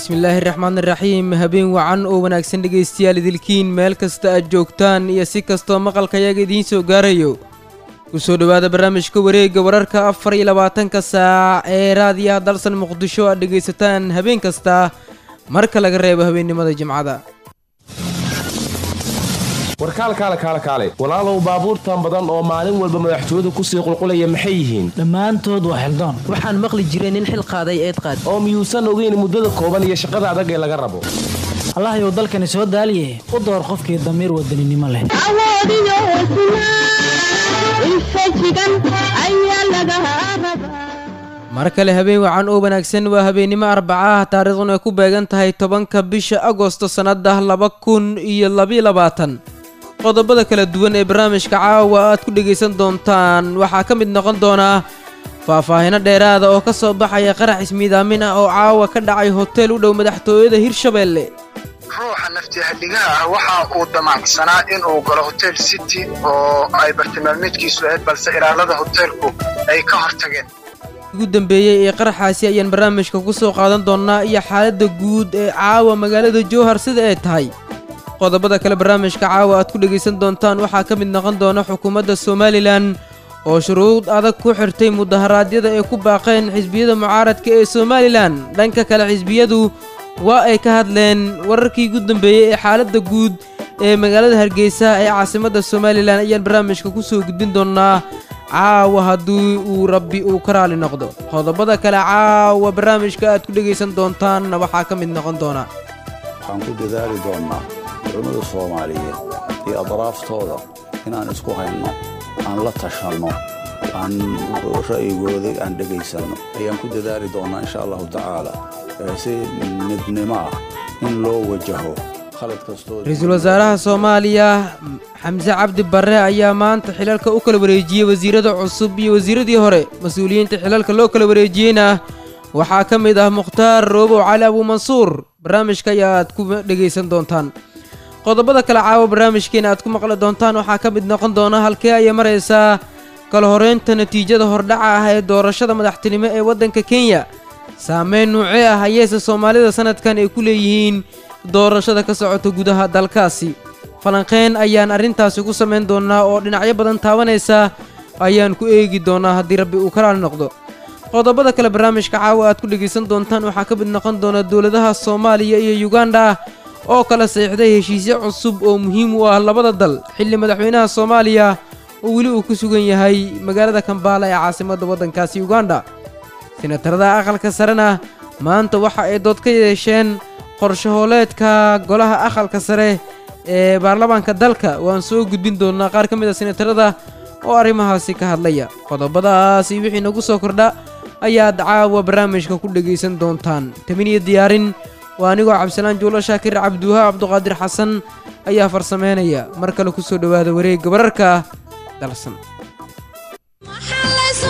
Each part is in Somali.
bismillaahi raxmaan iraxiim habeen wacan oo wanaagsan dhegaystayaal idilkiin meel kasta aad joogtaan iyo si kastoo maqalkayaga idiin soo gaarayo ku soo dhowaada barnaamijka wareegga wararka afar iyo labaatanka saac ee raadiyaha dalsan muqdisho aad dhegaysataan habeen kasta marka laga reebo habeennimada jimcada warkaalkaale kaale kaale walaalow baabuurtan badan oo maalin walba madaxtooyadu kusii qulqulaya maxay yihiin dhammaantood waa xildaan waxaan maqli jiray nin xil qaaday eed qaad oo miyuusan ogeyn muddada kooban iyo shaqada adag ee laga rabo allahayow dalkani soo daaliye u door qofkii damiir wadaninimo leh awoodiyo hesnaa infajigan ayaa laga rabaa mar kale habeen wacan oo wanaagsan waa habeennimo arbacaah taariikhduna ay ku beegan tahay tobanka bisha agosto sannada laba kun iyo labiyo labaatan qodobada kala duwan ee barnaamijka caawa aad ku dhegaysan doontaan waxaa ka mid noqon doonaa faahfaahino dheeraada oo ka soo baxaya qarax ismiidaamin ah oo caawa ka dhacay hotel u dhow madaxtooyada hirshabeelle ruuxa naftiihadhigaha ah waxa uu damacsanaa inuu galo hotel city oo ay bartilmaameedkiisu ahayd balse ilaalada hoteelku ay ka hortageen ugu dambeeyey ee qaraxaasi ayaan barnaamijka ku soo qaadan doonnaa iyo xaaladda guud ee caawa magaalada jowhar sida ay tahay qodobada kale barnaamijka caawa aad ku dhegaysan doontaan waxaa ka mid noqon doona xukuumadda somalilan oo shuruud adag ku xirtay mudaharaadyada ay ku baaqeen xisbiyada mucaaradka ee somalilan dhanka kale xisbiyadu waa ay ka hadleen wararkii ugu dambeeyey ee xaaladda guud ee magaalada hargeysa ee caasimadda somalilan ayaan barnaamijka ku soo gudbin doonnaa caawa haddii uu rabbi uu ka raali noqdo qodobada kale caawa barnaamijka aad ku dhegaysan doontaanna waxaa ka mid noqon doona waxaan ku dadaali doonnaa culimmada soomaaliyeed iyo adraaftooda inaan isku hayno aan la tashanno aan ra'yigooda aan dhegaysanno ayaan ku dadaali doonnaa insha allahu tacaala si midnimo ah in loo wajaho khalad kastoo ra-iisul wasaaraha soomaaliya xamse cabdi barre ayaa maanta xilalka u kala wareejiyey wasiirada cusub iyo wasiiradii hore mas-uuliyiinta xilalka loo kala wareejiyeyna waxaa ka mid ah mukhtaar roobow cali abuumansuur barnaamijka ayaad ku dhegaysan doontaan qodobada kale caawa barnaamijkeena aad ku maqli doontaan waxaa ka mid noqon doona halkee ayay maraysaa kala horeynta natiijada hordhaca ah ee doorashada madaxtinimo ee waddanka kenya saameyn nuucee ah ayeese soomaalida sanadkan ay ku leeyihiin doorashada ka socota gudaha dalkaasi falanqeyn ayaan arrintaasi ku samayn doonnaa oo dhinacyo badan taabanaysa ayaan ku eegi doonnaa haddii rabbi uu ka raali noqdo qodobada kale barnaamijka caawa aad ku dhegaysan doontaan waxaa ka mid noqon doona dowladaha soomaaliya iyo yuganda oo kala saxiixday heshiisyo cusub oo muhiim u ah labada dal xilli madaxweynaha soomaaliya oo weli uu ku sugan yahay magaalada kambaala ee caasimadda waddankaasi uganda senatarada aqalka sarena maanta waxa ay dood ka yeesheen qorshahooleedka golaha aqalka sare ee baarlamaanka dalka waan soo gudbin doonnaa qaar ka mid a senatarada oo arrimahaasi ka hadlaya qodobadaasi wixii nagu soo kordha ayaad caawa barnaamijka ku dhegaysan doontaan tamin iyo diyaarin waa anigoo cabdisalaan juulo shaakir cabdiwaha cabduqaadir xasan ayaa farsameynaya mar kale ku soo dhowaada wareegga wararka dalsan maxaa laysu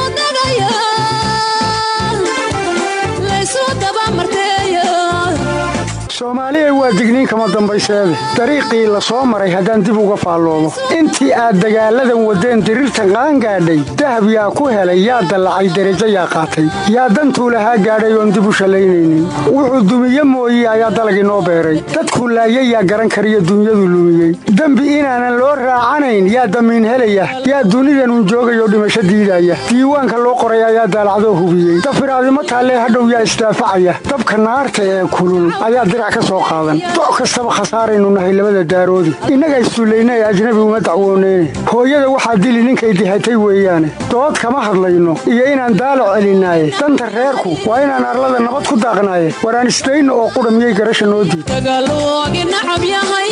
dagayaa laysu dabamarteeya soomaaliyay waa digniin kama dambayseede dariiqii la soo maray haddaan dib uga faalloomo intii aad dagaalladan waddeen diriirtan qaangaadhay dahab yaa ku helay yaa dallacay derajo yaa qaatay yaa dantuu lahaa gaadhay oon dib u shallaynaynin wuxuu dumiye mooye ayaa dalagii noo beeray dadku laayay yaa garan kariyo dunyadu lumiyey dembi inaanan loo raacanayn yaa damiin helaya yaa dunidanun joogayoo dhimasho diidaya diiwaanka loo qoray ayaa daalacdoo hubiyey dafiraadimo taallee hadhow yaa isdaafacaya dabka naarta ee kulul ayaa dirac ka soo qaadan doc kastaba khasaaraynu nahay labada daaroodi innaga issullayna ee ajnabi uma dacwooneyne hooyada waxaa dili ninkay dihatay weeyaane dood kama hadlayno iyo inaan daalac celinaaye danta reerku waa inaan arlada nabad ku daaqnaaye waraan isdayno oo qudha miyay garasha noo diid dagaaloogi nacab yahay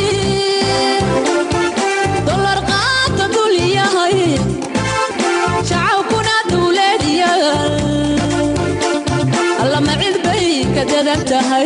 dolar qaata dul yahay shacabkuna dawlad yaal allama cid bay ka dadan tahay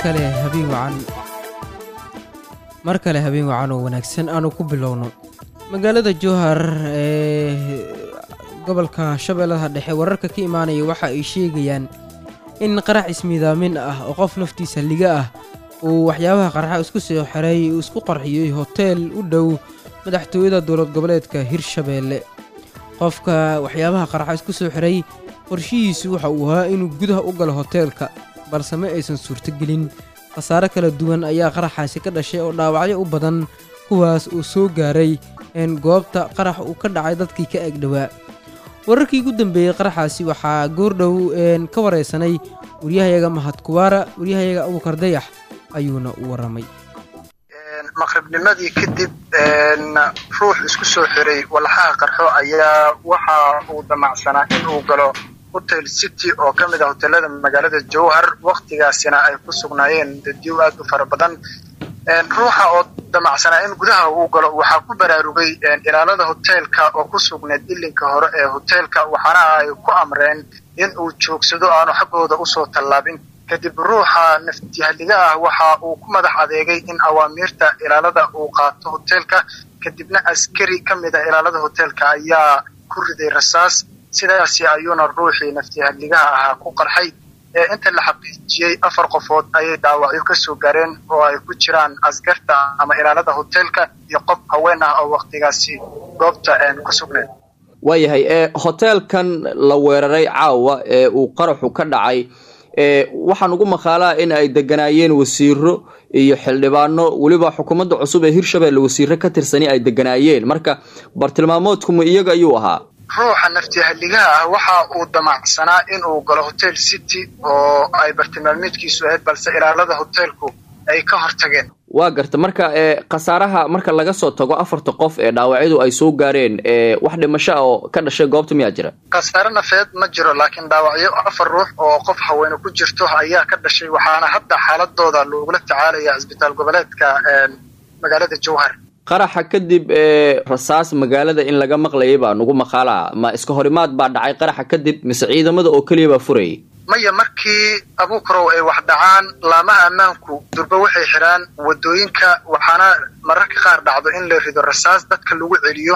kale habeen wacan mar kale habeen wacan oo wanaagsan aanu ku bilowno magaalada jowhar ee gobolka shabeellaha dhexe wararka ka imaanaya waxa ay sheegayaan in qarax ismiidaamin ah oo qof naftiisa liga ah uu waxyaabaha qarxa isku soo xiray uu isku qarxiyey hoteel u dhow madaxtooyada dowlad goboleedka hirshabeelle qofka waxyaabaha qarxa isku soo xiray qorshihiisu waxa uu ahaa inuu gudaha u galo hoteelka balse ma aysan suurtogelin khasaare kala duwan ayaa qaraxaasi ka dhashay oo dhaawacyo u badan kuwaas uu soo gaaray een goobta qarax uu ka dhacay dadkii ka egdhowaa wararkii ugu dambeeyey qaraxaasi waxaa goordhow een ka waraysanay waryahayaga mahad kuwaara waryahayaga abuukar dayax ayuuna u warramay maqribnimadii kadib ruux isku soo xiray walxaha qarxo ayaa waxa uu damacsanaa in uu galo hotel city oo ka mid ah hoteelada magaalada jowhar waktigaasina ay ku sugnaayeen dadyow aad u fara badan ruuxa oo damacsanaa in gudaha uu galo waxaa ku baraarugay ilaalada hoteelka oo ku sugnayd ilinka hore ee hoteelka waxaana ay ku amreen in uu joogsado aanu xaggooda usoo tallaabin kadib ruuxa naftihaliga ah waxa uu ku madax adeegay in awaamiirta ilaalada uu qaato hoteelka kadibna askari ka mid ah ilaalada hoteelka ayaa ku riday rasaas sidaasi ayuuna ruuxii naftihaligaha ahaa ku qarxay ee inta la xaqiijiyey afar qofood ayay dhaawacyo ka soo gaareen oo ay ku jiraan askarta ama ilaalada hoteelka iyo qof haween ah oo waktigaasi goobta ku sugneed waayahay ee hoteelkan la weeraray caawa ee uu qaraxu ka dhacay ee waxaan ugu maqaalaa in ay deganaayeen wasiiro iyo xildhibaano weliba xukuumadda cusub ee hirshabelle wasiiro ka tirsani ay deganaayeen marka bartilmaamoodkuma iyaga ayuu ahaa ruuxa naftihaligaha ah waxa uu damacsanaa in uu galo hotel city oo ay bartilmaameedkiisu ahayd balse ilaalada hoteelku ay ka hortageen waa garta marka ee khasaaraha marka laga soo tago afarta qof ee dhaawacyadu ay soo gaareen ee wax dhimasho ah oo ka dhashay goobta miyaa jira khasaare nafeed ma jiro laakiin dhaawacyo afar ruux oo qof haweene ku jirto ayaa ka dhashay waxaana hadda xaaladooda loogula tacaalaya cisbitaal goboleedka magaalada jowhar qaraxa kadib ee rasaas magaalada in laga maqlayay baa nugu maqaalaa ma iska horimaad baa dhacay qaraxa kadib mise ciidamada oo keliya baa furayay maya markii abuukarow ay wax dhacaan laamaha ammaanku durbe waxay xidhaan wadooyinka waxaana mararka qaar dhacdo in la rido rasaas dadka lagu celiyo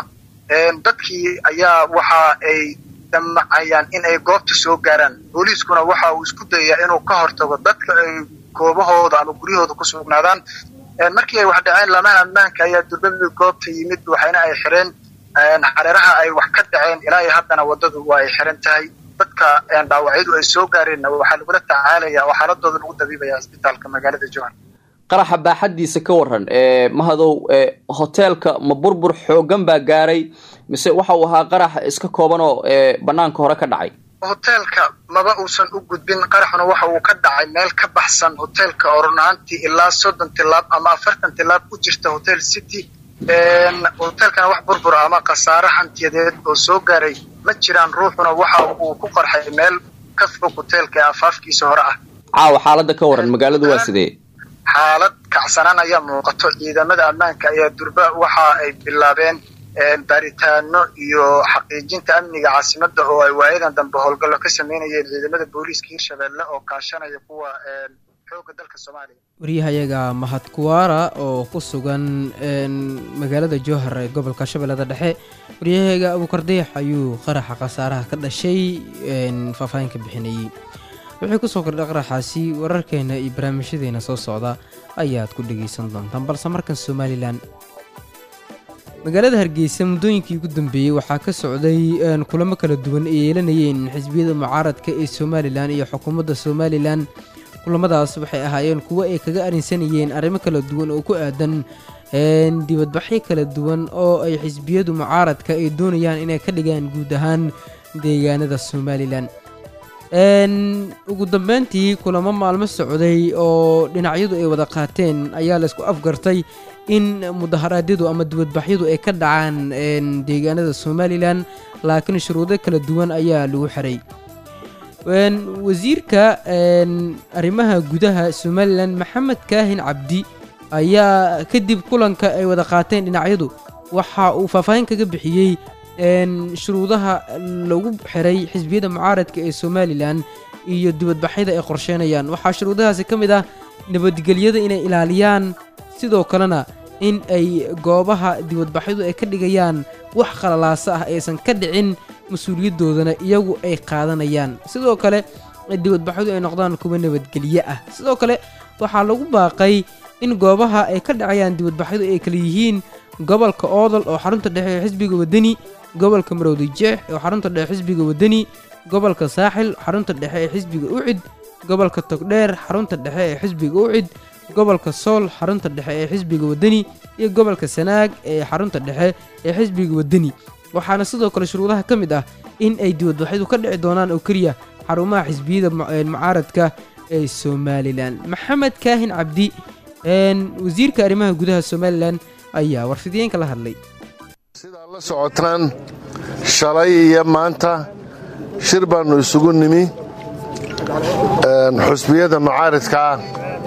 dadkii ayaa waxa ay damacayaan in ay goobta soo gaaraan booliiskuna waxa uu isku dayayaa inuu ka hortago dadka ay goobahooda ama guryahooda ku sugnaadaan markii ay wax dhaceen laamaha ammaanka ayaa durbe goobta yimid waxayna ay xireen xareeraha ay wax ka dhaceen ilaa iyo haddana waddadu waa ay xiran tahay dadka dhaawacyadu ay soo gaareenna waxaa lagula tacaalaya oo xaaladooda lagu dabiibaya isbitaalka magaalada jowhar qaraxa baaxaddiisa ka waran ee mahadow ee hoteelka ma burbur xoogan baa gaaray mise waxa uu ahaa qarax iska kooban oo ee banaanka hore ka dhacay hoteelka maba uusan u gudbin qaraxuna waxa uu ka dhacay meel ka baxsan hoteelka oo run ahaantii ilaa soddon tilaab ama afartan tilaab ku jirta hotel city hoteelkana wax burbura ama khasaare hantiyadeed oo soo gaaray ma jiraan ruuxuna waxa uu ku qarxay meel ka fog hoteelka ee afaafkiisa hore ah caawa xaaladda ka waran magaaladu waa sidee xaalad kacsanaan ayaa muuqato ciidamada ammaanka ayaa durba waxa ay bilaabeen baaritaano iyo xaqiijinta amniga caasimadda oo ay waayadan dambe howlgallo ka sameynayeen ciidamada booliiska hirshabelle oo kaashanaya kuwa xooga dalka soomaaliya waryahayaga mahad kuwaara oo ku sugan magaalada jowhar ee gobolka shabeellada dhexe waryahayaga abuukar dayax ayuu qaraxa khasaaraha ka dhashay faahfaahin ka bixinayey wixii kusoo kordhay qaraxaasi wararkeena iyo barnaamijyadeena soo socda ayaad ku dhegaysan doontaan balse markan somalilan magaalada hargeysa muddooyinkii ugu dambeeyey waxaa ka socday kulamo kala duwan ay yeelanayeen xisbiyada mucaaradka ee somalilan iyo xukuumadda somalilan kulamadaas waxay ahaayeen kuwo ay kaga arinsanayeen arrimo kala duwan oo ku aadan dibadbaxyo kala duwan oo ay xisbiyadu mucaaradka ay doonayaan inay ka dhigaan guud ahaan deegaanada somalilan ugu dambeyntii kulamo maalmo socday oo dhinacyadu ay wada qaateen ayaa laysku afgartay in mudaharaadyadu ama dibadbaxyadu ay ka dhacaan deegaanada somalilan laakiin shuruudo kala duwan ayaa lagu xiray wasiirka arrimaha gudaha somalilan maxamed kaahin cabdi ayaa kadib kulanka ay wada qaateen dhinacyadu waxa uu faahfaahin kaga bixiyey shuruudaha lagu xiray xisbiyada mucaaradka ee somalilan iyo dibadbaxyada ay qorsheynayaan waxaa shuruudahaasi ka mid ah nabadgelyada inay ilaaliyaan sidoo kalena in ay goobaha dibadbaxyadu ay ka dhigayaan wax qalalaasa ah aysan ka dhicin mas-uuliyadoodana iyagu ay qaadanayaan sidoo kale dibadbaxyadu ay noqdaan kuwa nabadgelye ah sidoo kale waxaa lagu baaqay in goobaha ay ka dhacayaan dibadbaxyadu ay kala yihiin gobolka oodol oo xarunta dhexe ee xisbiga wadani gobolka marowdi jeex oo xarunta dhexe xisbiga wadani gobolka saaxil xarunta dhexe ee xisbiga ucid gobolka togdheer xarunta dhexe ee xisbiga ucid gobolka sool xarunta dhexe ee xisbiga wadani iyo gobolka sanaag ee xarunta dhexe ee xisbiga wadani waxaana sidoo kale shuruudaha ka mid ah in ay dibadbaxyadu ka dhici doonaan oo keliya xarumaha xisbiyada mucaaradka ee somalilan maxamed kaahin cabdi wasiirka arrimaha gudaha somalilan ayaa warfidiyeenka la hadlay sidaad la socotaan shalay iyo maanta shir baannu isugu nimi xusbiyada mucaaridka ah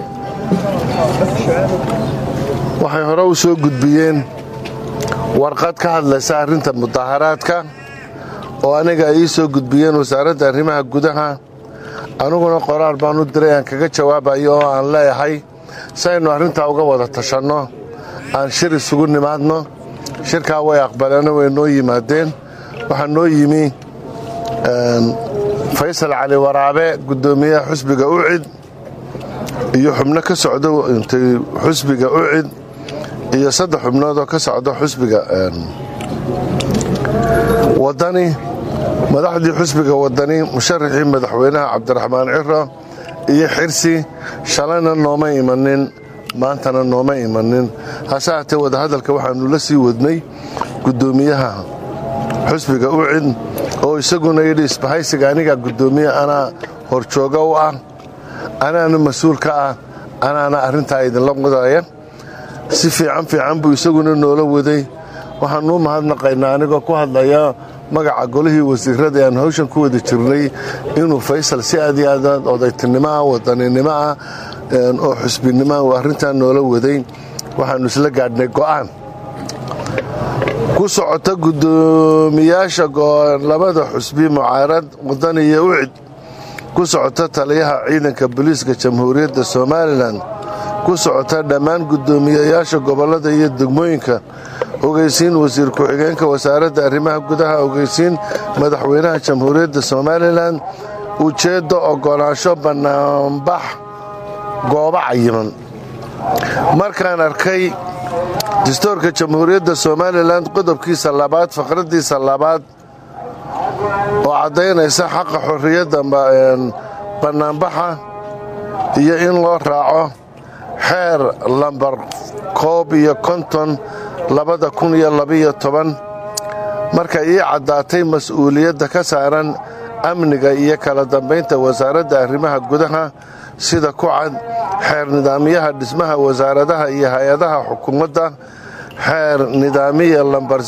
waxay hore u soo gudbiyeen warqad ka hadlaysa arrinta mudaharaadka oo aniga ay ii soo gudbiyeen wasaaradda arrimaha gudaha aniguna qoraal baan u diray aan kaga jawaabayo oo aan leeyahay si aynu arrintaa uga wada tashanno aan shir isugu nimaadno shirkaa way aqbaleeno way noo yimaadeen waxaa noo yimi faysal cali waraabe guddoomiyaha xusbiga ucid iyo xubno ka socdo intay xusbiga ucid iyo saddex xubnoodoo ka socdo xusbiga wadani madaxdii xusbiga wadani musharaxii madaxweynaha cabdiraxmaan ciro iyo xirsi shalayna nooma imanin maantana nooma imanin hase haatee wadahadalka waxaannu la sii wadnay guddoomiyaha xusbiga ucid oo isaguna yidhi isbahaysiga aniga guddoomiye anaa horjooga u ah anaana mas-uul ka ah anaana arrintaa idinla wadaya si fiican fiican buu isaguna noola waday waxaanuu mahadnaqaynaa anigoo ku hadlaya magaca golihii wasiirada aan hawshan ku wada jirnay inuu faysal si aad iyo aad odaytinimo ah wadaninimo ah oo xusbinimo uu arrintaa noola waday waxaannu isla gaadhnay go'aan ku socota guddoomiyaasha labada xusbi mucaarad wadani iyo ucid ku socota taliyaha ciidanka booliiska jamhuuriyadda somalilan ku socota dhammaan guddoomiyayaasha gobollada iyo degmooyinka ogeysiin wasiir ku-xigeenka wasaaradda arrimaha gudaha ogeysiin madaxweynaha jamhuuriyadda somalilan ujeeddo oggolaansho bannaanbax goobo cayiman markaan arkay dastuurka jamhuuriyadda somalilan qodobkiisa labaad faqraddiisa labaad oo caddaynaysa xaqa xorriyadda bannaanbaxa iyo in loo raaco xeer lambar koob iyo konton labada kun iyo labiyo toban markay ii caddaatay mas-uuliyadda ka saaran amniga iyo kala dambaynta wasaaradda arrimaha gudaha sida ku cad xeer nidaamyaha dhismaha wasaaradaha iyo hay-adaha xukuumadda xeer nidaamiya lambar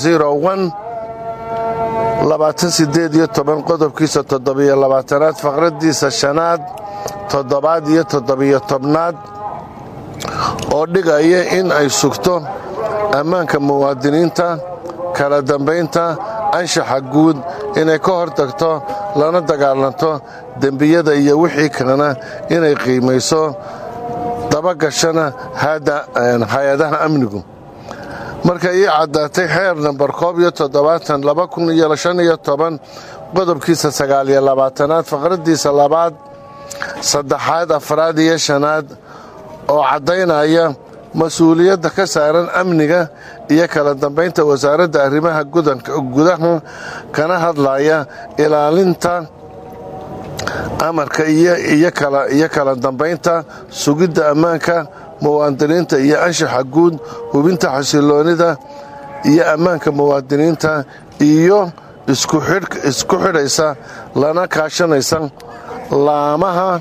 qodobkiisa toddobiyo labaatanaad faqraddiisa shanaad toddobaad iyo toddobiyo tobnaad oo dhigaya in ay sugto ammaanka muwaadiniinta kala dambaynta anshaxa guud inay ka hor tagto lana dagaalanto dembiyada iyo wixii kalena inay qiimayso dabagashana hay-adaha amnigu markay ii caddaatay xeer nambar koob iyo toddobaatan laba kun iyo shan iyo toban qodobkiisa sagaal iyo labaatanaad faqraddiisa labaad saddexaad afraad iyo shanaad oo caddaynaya mas-uuliyadda ka saaran amniga iyo kala dambaynta wasaaradda arrimaha gudaha kana hadlaya ilaalinta amarka iyo kala dambaynta sugidda ammaanka muwaadiniinta iyo anshaxa guud hubinta xasiloonida iyo ammaanka muwaadiniinta iyo isku xidhaysa lana kaashanaysa laamaha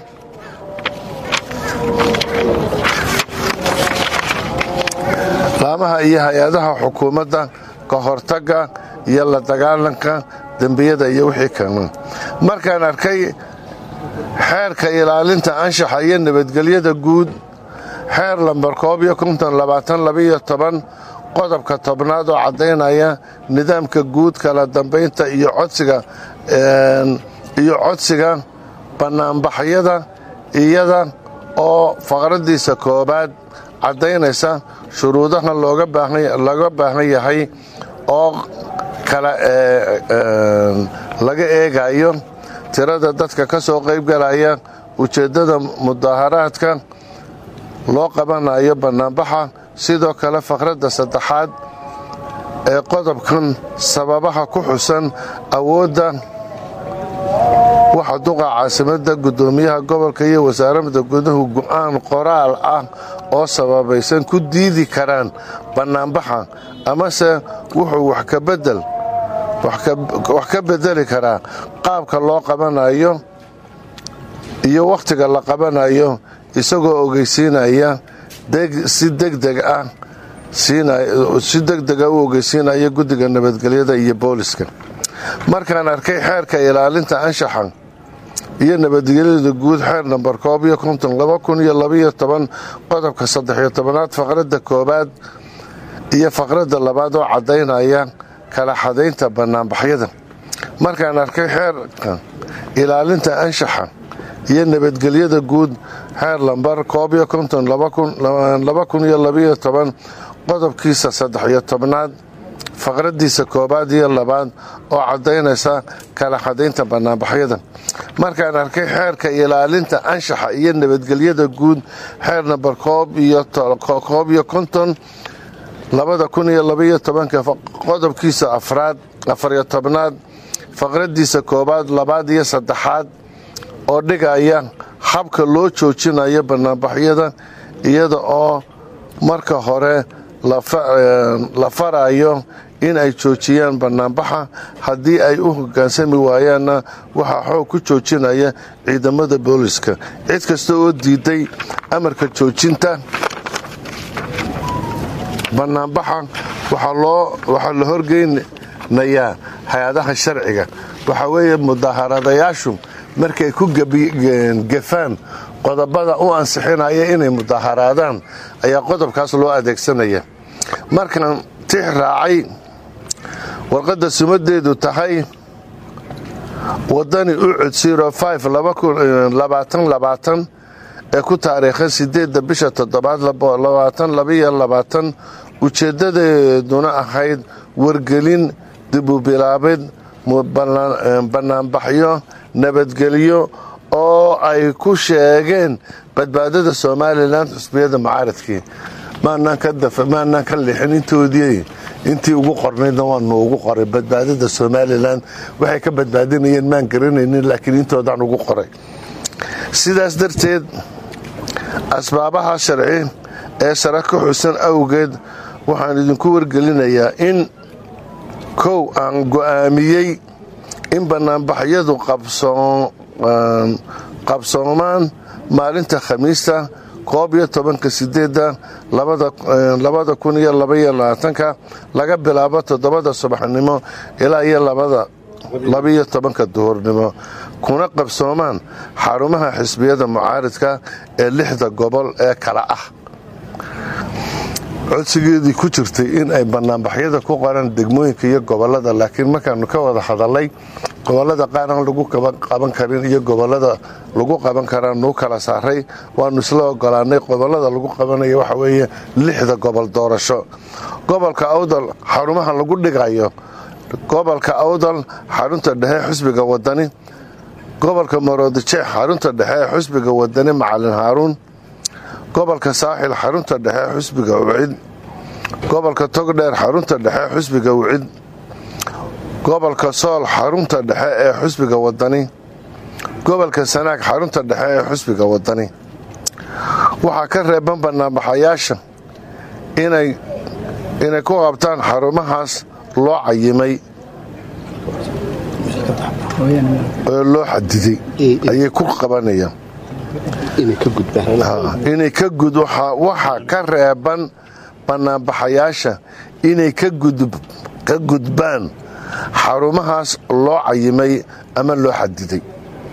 laamaha iyo hay-adaha xukuumadda ka hortagga iyo la dagaalanka dembiyada iyo wixii kale markaan arkay xeerka ilaalinta anshaxa iyo nabadgelyada guud xeer lambar koob iyo konton labaatan labaiyo toban qodobka tobnaad oo caddaynaya nidaamka guud kala dambaynta iyo codsiga iyo codsiga bannaanbaxyada iyada oo faqraddiisa koowaad caddaynaysa shuruudaha looga baahan yahay oo kala laga eegayo tirada dadka ka soo qaybgalaya ujeeddada mudaaharaadka loo qabanayo bannaanbaxa sidoo kale faqradda saddexaad ee qodobkan sababaha ku xusan awoodda waxa duqa caasimadda guddoomiyaha gobolka iyo wasaaradda guduhu go'aan qoraal ah oo sababaysan ku diidi karaan bannaanbaxa amase wuxuu wax ka bedeli karaa qaabka loo qabanayo iyo wakhtiga la qabanayo isagoo ogeysiinaya si degdeg ah si degdega u ogeysiinaya guddiga nabadgelyada iyo booliska markaan arkay xeerka ilaalinta anshaxa iyo nabadgelyada guud xeer namber koob iyo konton laba kun iyo labaiyo toban qodobka saddexiyo tobanaad faqradda koowaad iyo faqradda labaad oo caddaynaya kala xadaynta bannaanbaxyada markaan arkay xeerka ilaalinta anshaxa iyo nabadgelyada guud xeer lambar koob iyo konton laba kun iyo labaiyo toban qodobkiisa saddexiyo tobnaad faqraddiisa koowaad iyo labaad oo caddaynaysa kala xadaynta bannaanbaxyada markaan arkay xeerka ilaalinta anshaxa iyo nabadgelyada guud xeer namber koob iyo konton labada kun iyo labaiyo tobanka qodobkiisa afraad afariyo tobnaad faqraddiisa koowaad labaad iyo saddexaad oo dhigaya habka loo joojinayo bannaanbaxyada iyada oo marka hore la farayo in ay joojiyaan bannaanbaxa haddii ay u hoggaansami waayaanna waxaa xoog ku joojinaya ciidamada booliska cid kasta oo diiday amarka joojinta bannaanbaxa waxaa la horgeynayaa hay-adaha sharciga waxaa weeye mudaharadayaashu markay ku gefaan qodobada u ansixinaya inay mudaharaadaan ayaa qodobkaas loo adeegsanaya markaan tix raacay warqadda sumadeedu tahay wadani ucud ee ku taariikhan sideedda bisha toddobaad ujeeddadeeduna ahayd wargelin dibubilaabid bannaanbaxyo nabadgelyo oo ay ku sheegeen badbaadada somalilan xusbiyada mucaaradkii maanaan ka lixin intoodii intii ugu qornaydna waanu ugu qoray badbaadada somalilan waxay ka badbaadinayeen maan garanaynin laakiin intoodaan ugu qoray sidaas darteed asbaabaha sharci ee sare ka xusan awgeed waxaan idinku wargelinayaa in kow aan go'aamiyey in bannaanbaxyadu qabsoomaan maalinta khamiista koob iyo tobanka sideedda labada kun iyo labaiyo labaatanka laga bilaabo toddobada subaxnimo ilaa iyo labaiyo tobanka duhurnimo kuna qabsoomaan xarumaha xisbiyada mucaaridka ee lixda gobol ee kala ah codsigeedii ku jirtay in ay bannaanbaxyada ku qoraan degmooyinka iyo gobolada laakiin markaanu ka wada hadalay gobolada qaar aan lagu qaban karin iyo gobolada lagu qaban karaan nuu kala saaray waanu isla ogolaanay gobolada lagu qabanaya waxa weeye lixda gobol doorasho gobolka awdal xarumaha lagu dhigayo gobolka awdal xarunta dhexe xusbiga wadani gobolka maroodijeex xarunta dhexe ee xusbiga wadani macalin haaruun gobolka saaxil xarunta dhexe xusbiga ucid gobolka togdheer xarunta dhexe xusbiga ucid gobolka sool xarunta dhexe ee xusbiga wadani gobolka sanaag xarunta dhexe ee xusbiga wadani waxaa ka reeban bannaanbaxayaasha inay ku qabtaan xarumahaas loo cayimay oo loo xadiday ayay ku qabanayaan inay ka gud waxa ka reeban bannaanbaxayaasha inay ka gudbaan xarumahaas loo cayimay ama loo xadiday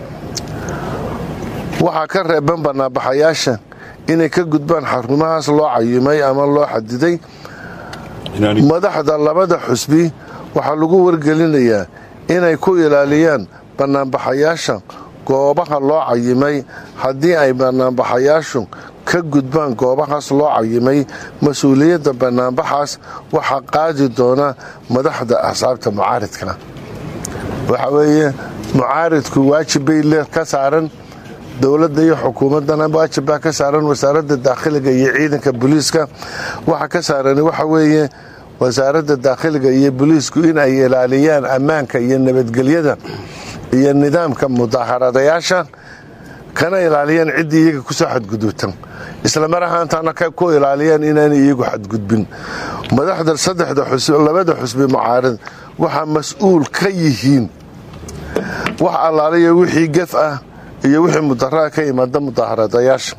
waxaa ka reeban bannaanbaxayaasha inay ka gudbaan xarumahaas loo cayimay ama loo xadiday madaxda labada xusbi waxaa lagu wargelinayaa inay ku ilaaliyaan bannaanbaxayaasha goobaha loo cayimay haddii ay banaanbaxayaashu ka gudbaan goobahaas loo cayimay mas-uuliyadda banaanbaxaas waxaa qaadi doona madaxda axsaabta mucaaridka waxa weeye mucaaridku waajib bay le ka saaran dowladda iyo xukuumaddana waajib baa ka saaran wasaaradda daakhiliga iyo ciidanka booliiska waxa ka saaran waxa weeye wasaaradda daakhiliga iyo booliisku in ay ilaaliyaan ammaanka iyo nabadgelyada iyo nidaamka mudaharadayaasha kana ilaaliyaan ciddii iyaga kusoo xadgudubtan isla mar ahaantaana ku ilaaliyaan inaanay iyagu xadgudbin madaxda saddexda labada xusbi mucaarid waxaa mas-uul ka yihiin wax allaaliya wixii gef ah iyo wixii mudaraa ka imaada mudaharadayaasha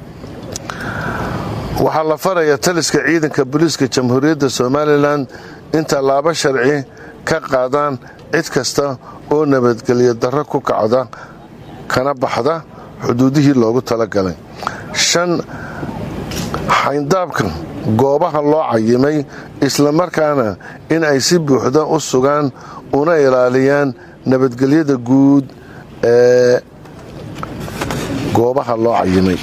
waxaa la faraya taliska ciidanka booliiska jamhuuriyadda somalilan in tallaabo sharci ka qaadaan cid kasta oo nabadgelyo darro ku kacda kana baxda xuduudihii loogu talagalay shan xayndaabka goobaha loo cayimay islamarkaana in ay si buuxda u sugaan una ilaaliyaan nabadgelyada guud ee goobaha loo cayimay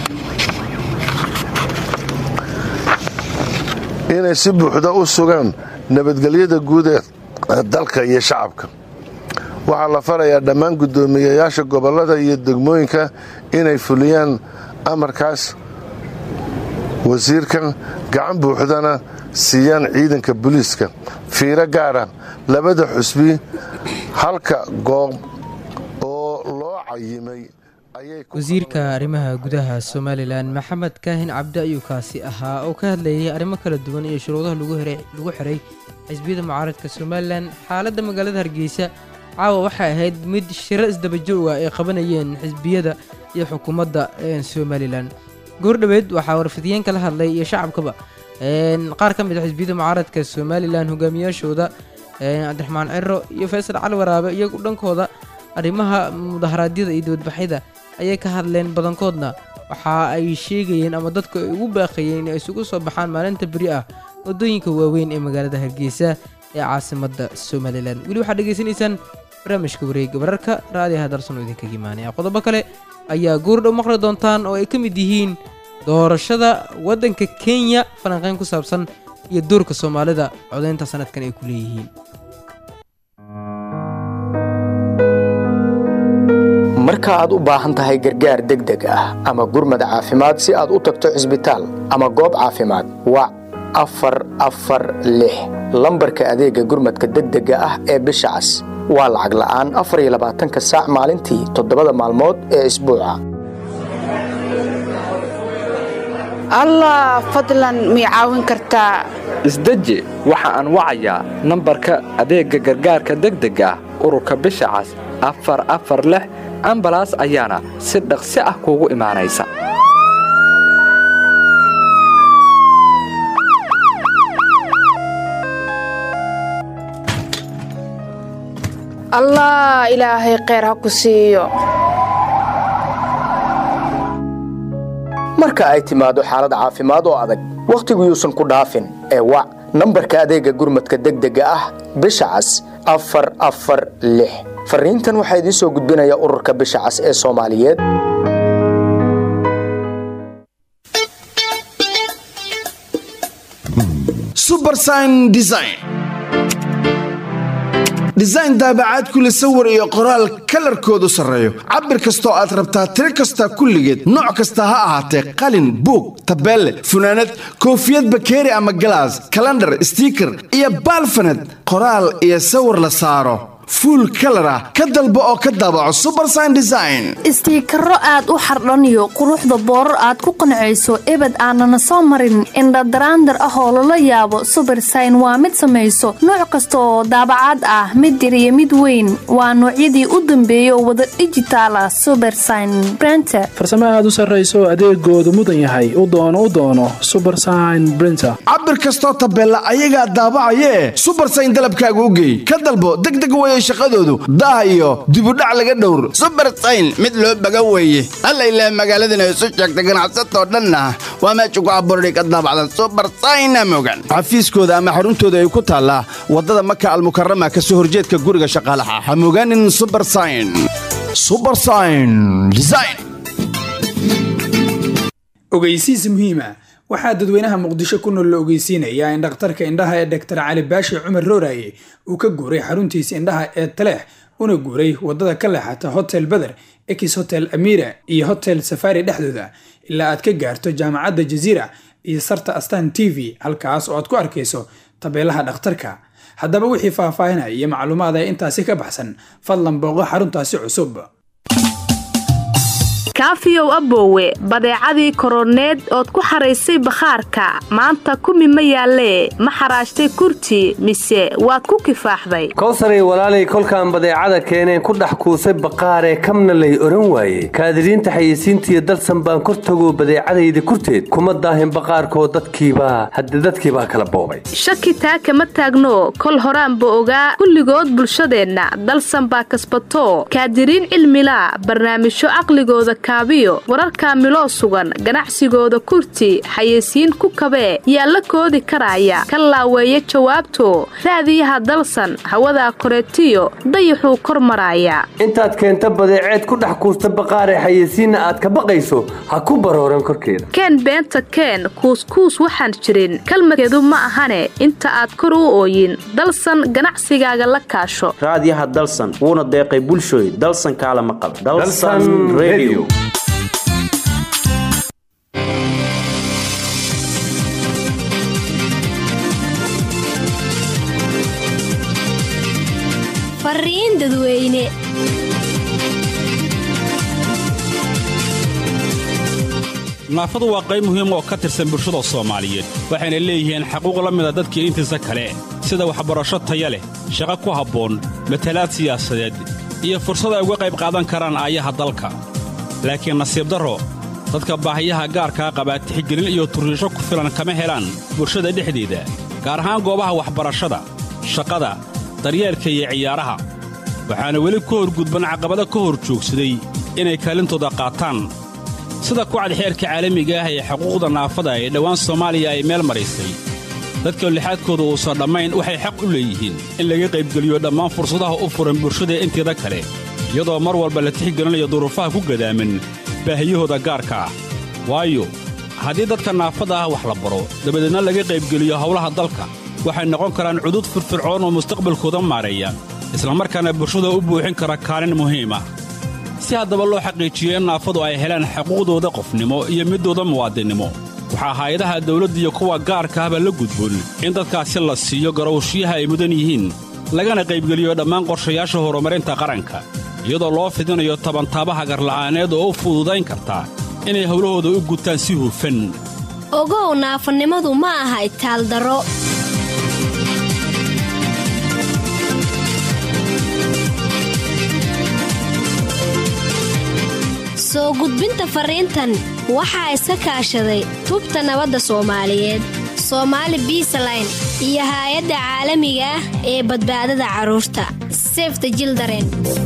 inay si buuxda u sugaan nabadgelyada guud ee dalka iyo shacabka waxaa la farayaa dhammaan guddoomiyayaasha gobollada iyo degmooyinka inay fuliyaan amarkaas wasiirka gacan buuxdana siiyaan ciidanka booliiska fiiro gaara labada xusbi halka goob oo loo cayimay wasiirka arrimaha gudaha somalilan maxamed kaahin cabdi ayuu kaasi ahaa oo ka hadlayay arrimo kala duwan iyo shuruudaha lagu xiray xisbiyada mucaaradka somalilan xaaladda magaalada hargeysa caawa waxay ahayd mid shiro isdabajooga ay qabanayeen xisbiyada iyo xukuumadda somalilan goordhoweed waxaa warfidiyeen kala hadlay iyo shacabkaba qaar ka mid a xisbiyada mucaaradka somalilan hogaamiyaashooda cabdiraxmaan ciro iyo faysal cali waraabe iyagu dhankooda arrimaha mudaharaadyada iyo dibadbaxyada ayay ka hadleen badankoodna waxa ay sheegayeen ama dadku ay ugu baaqayeen inay isugu soo baxaan maalinta beri ah waddooyinka waaweyn ee magaalada hargeysa ee caasimadda somalilan weli waxaad dhegaysanaysaan barnaamijka wareega wararka raadiyaha darsan oo idinkaga imaanaya qodobo kale ayaa goordhow maqli doontaan oo ay ka mid yihiin doorashada waddanka kenya falanqeyn ku saabsan iyo doorka soomaalida codaynta sanadkan ay ku leeyihiin marka aad u baahan tahay gargaar degdeg ah ama gurmad caafimaad si aad u tagto cisbitaal ama goob caafimaad wac afar afar lix lambarka adeegga gurmadka degdega ah ee bisha cas waa lacag la'aan afar iyo labaatanka saac maalintii toddobada maalmood ee isbuuca allah fadlan mii caawin kartaa isdeji waxa aan wacayaa nambarka adeegga gargaarka degdega ah ururka bisha cas afar afar lix ambalaas ayaana si dhaqsi ah kuugu imaanaysa allah ilaahay kheyr ha ku siiyo marka ay timaado xaalad caafimaad oo adag wakhtigu yuusan ku dhaafin ee wac nambarka adeegga gurmadka degdega ah bisha cas afar afar lix farriintan waxaa idiin soo gudbinaya ururka bisha cas ee soomaaliyeed subersign design design daabacaad kule sawir iyo qoraal kalarkoodu sarreeyo cabir kastoo aad rabtaa tiro kasta kulligeed nooc kasta ha ahaatee qalin buug tabeelle funaanad koofiyad bakeeri ama galaas kalandhar stiiker iyo baalfaned qoraal iyo sawir la saaro fuul kalar ah ka dalbo oo ka daabaco subersign design istiikaro aad u xardhaniyo quruxda boorar aad ku qancayso ebed aanana soo marin indhadaraandar ah oo lala yaabo subersign waa mid samayso nooc kasta oo daabacaad ah mid yar iyo mid weyn waa noocyadii u dambeeyay oo wada dhijitaal ah subersign brenter farsamo aad u sarrayso adeegoodu mudan yahay u doono u doono subersign brinter cabir kastoo tabeella ayagaa daabacayee subersign dalabkaaga u geey ka dalbo degdeg weye shaqadoodu daah iyo dibudhac laga dhowr subersayn mid loo baga weeye alla ilaah magaaladana isu sheegta ganacsatoo dhanna waa meesha ku abuurhay ka daabacdan subersayna mogan xafiiskooda ama xaruntooda ay ku taallaa waddada maka almukarama ka soo horjeedka guriga shaqaalaha ha mogaanin subersayn subersign design ogeysiis muhiima waxaa dadweynaha muqdisho ku nool la ogeysiinayaa in dhakhtarka indhaha ee dhaktar cali baashi cumar rooraye uu ka guuray xaruntiisa indhaha ee taleex una guuray wadada ka leexata hotel beder ex hotel amira iyo hotel safari dhexdooda ilaa aad ka gaarto jaamacadda jaziira iyo sarta astan t v halkaas oo aad ku arkayso tabeelaha dhakhtarka haddaba wixii faahfaahinaya iyo macluumaad ee intaasi ka baxsan fadlan booqo xaruntaasi cusub kaafiyow aboowe badeecadii koroneed ood ku xaraysay bakhaarka maanta kumi ma yaallee ma xaraashtay kurti mise waad ku kifaaxday kowsaray walaalay kolkaan badeecada keeneen ku dhex kuusay baqaaree kamna lay odhan waaye kaadiriinta xayeysiintiiyo dalsan baan kor tago badeecadayda kurteed kuma daahin baqaarkoo dadkiibaa hadde dadkiibaa kala boobay shaki taa kama taagno kol horaanba ogaa kulligood bulshadeenna dalsan baa kasbato kaadiriin cilmilaa barnaamijyo caqligooda kaabiyo wararka miloo sugan ganacsigooda kurti xayeysiin ku kabee yaa la koodi karaya ka laaweeya jawaabto raadiyaha dalsan hawadaa koreetiyo dayaxuu kor maraaya intaad keenta badeeceed ku dhex kuusta baqaaree xayeysiinna aad ka baqayso ha ku barooran korkeeda keen beenta keen kuuskuus waxaan jirin kalmadkeedu ma ahane inta aad kor u ooyin dalsan ganacsigaaga la kaasho raadiyaha dalsan wuuna deeqay bulshooy dalsan kaala maqal dalsan radio fariin dadweyne naafadu waa qayb muhiim oo ka tirsan bulshada soomaaliyeed waxayna leeyihiin xaquuq la mida dadkii intiisa kale sida waxbarasho taya leh shaqo ku habboon matalaad siyaasadeed iyo fursad ay uga qayb qaadan karaan aayaha dalka laakiin nasiib darro dadka baahiyaha gaarkaa qabaa tixgelin iyo turriisho ku filan kama helaan bulshada dhexdeeda gaar ahaan goobaha waxbarashada shaqada daryeelka iyo ciyaaraha waxaana weli ka horgudban caqabado ka hor joogsaday inay kaalintooda qaataan sida kucad xeerka caalamiga ah ee xuquuqda naafada ee dhowaan soomaaliya ay meel maraysay dadka lixaadkooda uusan dhammayn waxay xaq u leeyihiin in laga qaybgeliyo dhammaan fursadaha u furan bulshada inteeda kale iyadoo mar walba la tixgelinayo duruufaha ku gadaaman baahiyahooda gaarka ah waayo haddii dadka naafada ah wax la baro dabadeedna laga qaybgeliyo howlaha dalka waxay noqon karaan cudud firfircoon oo mustaqbalkooda maareeya islamarkaana bulshada u buuxin kara kaalin muhiim ah si haddaba loo xaqiijiyo in naafadu ay helaan xuquuqdooda qofnimo iyo middooda muwaadinnimo waxaa hay-adaha dawladda iyo kuwa gaarka ahba la gudboon in dadkaasi la siiyo garowshiyaha ay mudan yihiin lagana qaybgeliyo dhammaan qorshayaasha horumarinta qaranka iyadoo loo fidinayo tabantaabaha garla'aaneed oo u fududayn karta inay howlahooda u gutaan si hufan ogow naafanimadu ma aha itaaldaro soo gudbinta fariintan waxaa iska kaashaday tubta nabadda soomaaliyeed soomaali biisaline iyo haay-adda caalamiga ah ee badbaadada carruurta sefta jildaren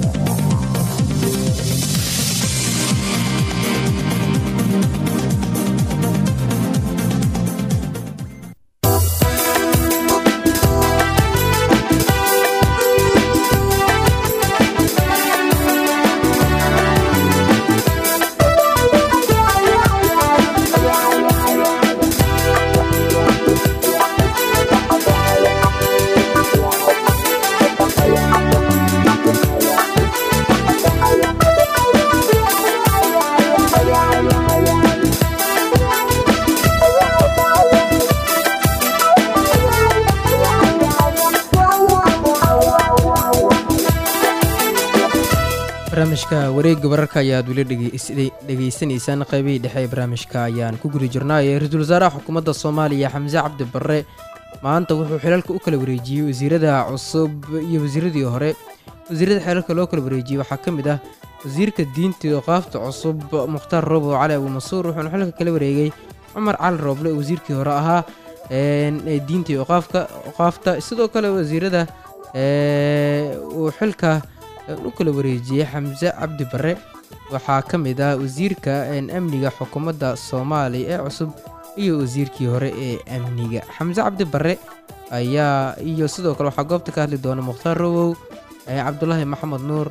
barnaamijka wareegga wararka ayaad weli dhegaysanaysaan qaybihii dhexe ee barnaamijka ayaan ku guri jirnaaye ra-iisul wasaaraha xukuumadda soomaaliya xamse cabdi barre maanta wuxuu xilalka u kala wareejiyey wasiirada cusub iyo wasiiradii hore wasiirada xilalka loo kala wareejiyey waxaa ka mid ah wasiirka diinta iyo qaafta cusub mukhtaar roobo cali abuumasuur wuxuuna xilka kala wareegay cumar cali rooble oo wasiirkii hore ahaa ee diinta iyo qaafta sidoo kale wasiirada uu xilka u kala wareejiyey xamse cabdi barre waxaa ka mid ah wasiirka amniga xukuumadda soomaaliya ee cusub iyo wasiirkii hore ee amniga xamse cabdi barre ayaa iyo sidoo kale waxaa goobta ka hadli doona mukhtaar rowow cabdulaahi maxamed nuur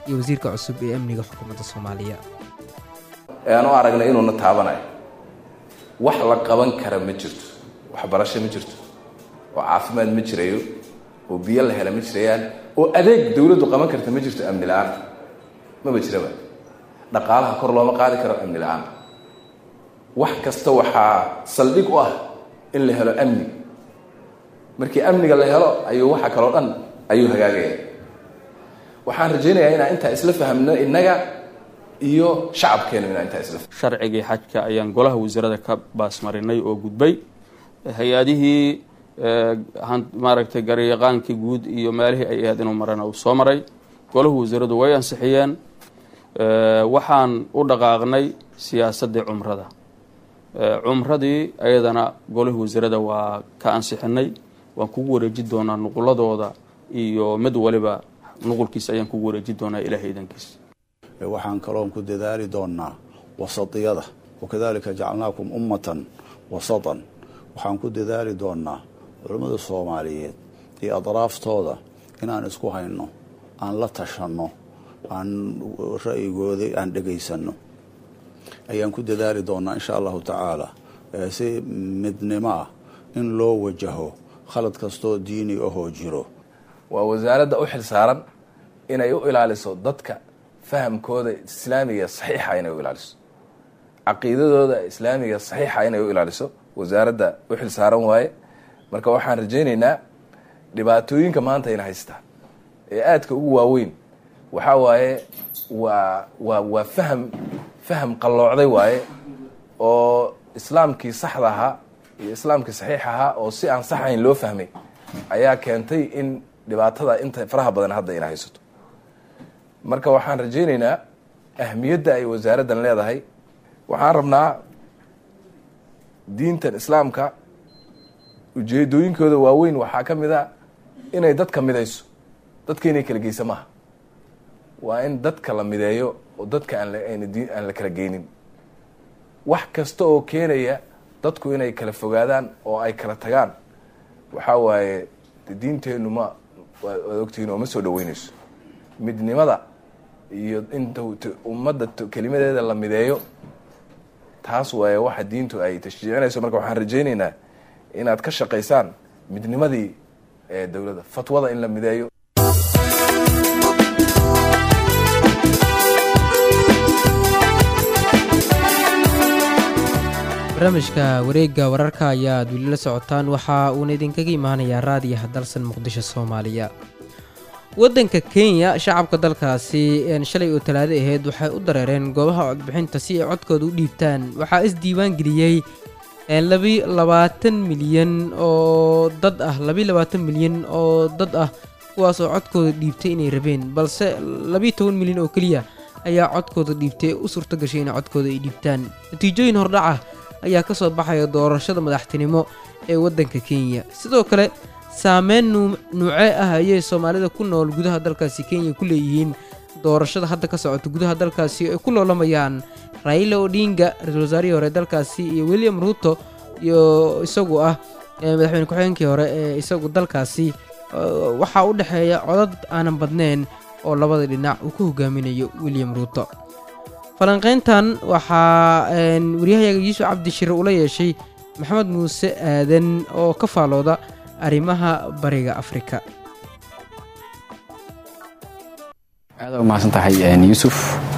iyo wasiirka cusub ee amniga xukuumadda soomaaliya ee aan u aragnay inuuna taabanayo wax la qaban kara ma jirto waxbarasho ma jirto oo caafimaad ma jirayo oo biyo la hela ma jirayaan oo adeeg dowladdu qaban karta ma jirto amni la-aan maba jiraba dhaqaalaha kor looma qaadi karo amni la-aan wax kasta waxaa saldhig u ah in la helo amni markii amniga la helo ayuu waxa kaloo dhan ayuu hagaagaya waxaan rajaynayaa inaan intaa isla fahamno innaga iyo shacabkeenu inaan intaa isla sharcigii xajka ayaan golaha wasiirada ka baasmarinay oo gudbay hay-adihii maaragtay garyaqaankii guud iyo meelihii ay ahayd inuu marana uu soo maray golahu wasiiradu way ansixiyeen waxaan u dhaqaaqnay siyaasaddii cumrada cumradii ayadana golihii wasiirada waa ka ansixinay waan kugu wareeji doonaa nuquladooda iyo mid waliba nuqulkiisa ayaan kugu wareeji doonaa ilaahay idankiisa waxaan kaloon ku dadaali doonaa wasatiyada wakadalika jacalnaakum ummatan wasatan waxaan ku dadaali doonaa culammada soomaaliyeed iyo adraaftooda inaan isku hayno aan la tashanno aan ra'yigooda aan dhegaysanno ayaan ku dadaali doonaa insha allahu tacaala si midnimo ah in loo wajaho khalad kastoo diini ahoo jiro waa wasaaradda u xil saaran inay u ilaaliso dadka fahamkooda islaamiga saxiixa inay u ilaaliso caqiidadooda islaamiga saxiixa inay u ilaaliso wasaaradda u xil saaran waaye marka waxaan rajaynaynaa dhibaatooyinka maanta ina haystaa ee aadka ugu waaweyn waxaa waaye waa waa waa faham faham qalloocday waaye oo islaamkii saxda ahaa iyo islaamkii saxiix ahaa oo si aan sax ahayn loo fahmay ayaa keentay in dhibaatada inta faraha badan hadda ina haysato marka waxaan rajaynaynaa ahmiyadda ay wasaaraddan leedahay waxaan rabnaa diintan islaamka ujeedooyinkooda waaweyn waxaa ka mid a inay dadka midayso dadka inay kala geysa maaha waa in dadka la mideeyo oo dadka aan aan la kala geynin wax kasta oo keenaya dadku inay kala fogaadaan oo ay kala tagaan waxaa waaye diinteennu ma waad ogtihiin oo ma soo dhaweynayso midnimada iyo in ummadda kelimadeeda la mideeyo taas waaye waxa diintu ay tashjiicinayso marka waxaan rajaynaynaa inaad ka shaqaysaan midnimadii ee dowladda fatwada in la mideeyo barnaamijka wareegga wararka ayaad weli la socotaan waxa uuna idinkaga imaanayaa raadiyaha dalsan muqdisho soomaaliya waddanka kenya shacabka dalkaasi shalay oo talaado ahayd waxay u dareereen goobaha codbixinta si ay codkooda u dhiibtaan waxaa isdiiwaan geliyey labi labaatan milyan oo dad ah labi labaatan milyan oo dad ah kuwaasoo codkooda dhiibtay inay rabeen balse labiiyo toban milyan oo keliya ayaa codkooda dhiibtay u suurto gashay inay codkooda ay dhiibtaan natiijooyin hordhaca ayaa ka soo baxaya doorashada madaxtinimo ee waddanka kenya sidoo kale saameyn nuucee ah ayay soomaalida ku nool gudaha dalkaasi kenya ku leeyihiin doorashada hadda ka socota gudaha dalkaasi ay ku loolamayaan raila odinga ra-iisul wasaarihii hore dalkaasi iyo william ruuto iyo isagu ah madaxweyne ku-xigeenkii hore ee isagu dalkaasi waxaa u dhexeeya codad aanan badnayn oo labada dhinac uu ku hogaaminayo william ruuto falanqayntan waxaa waryahayaga yuusuf cabdishire ula yeeshay maxamed muuse aadan oo ka faalooda arrimaha bariga afrika aad u mahadsan tahay yuusuf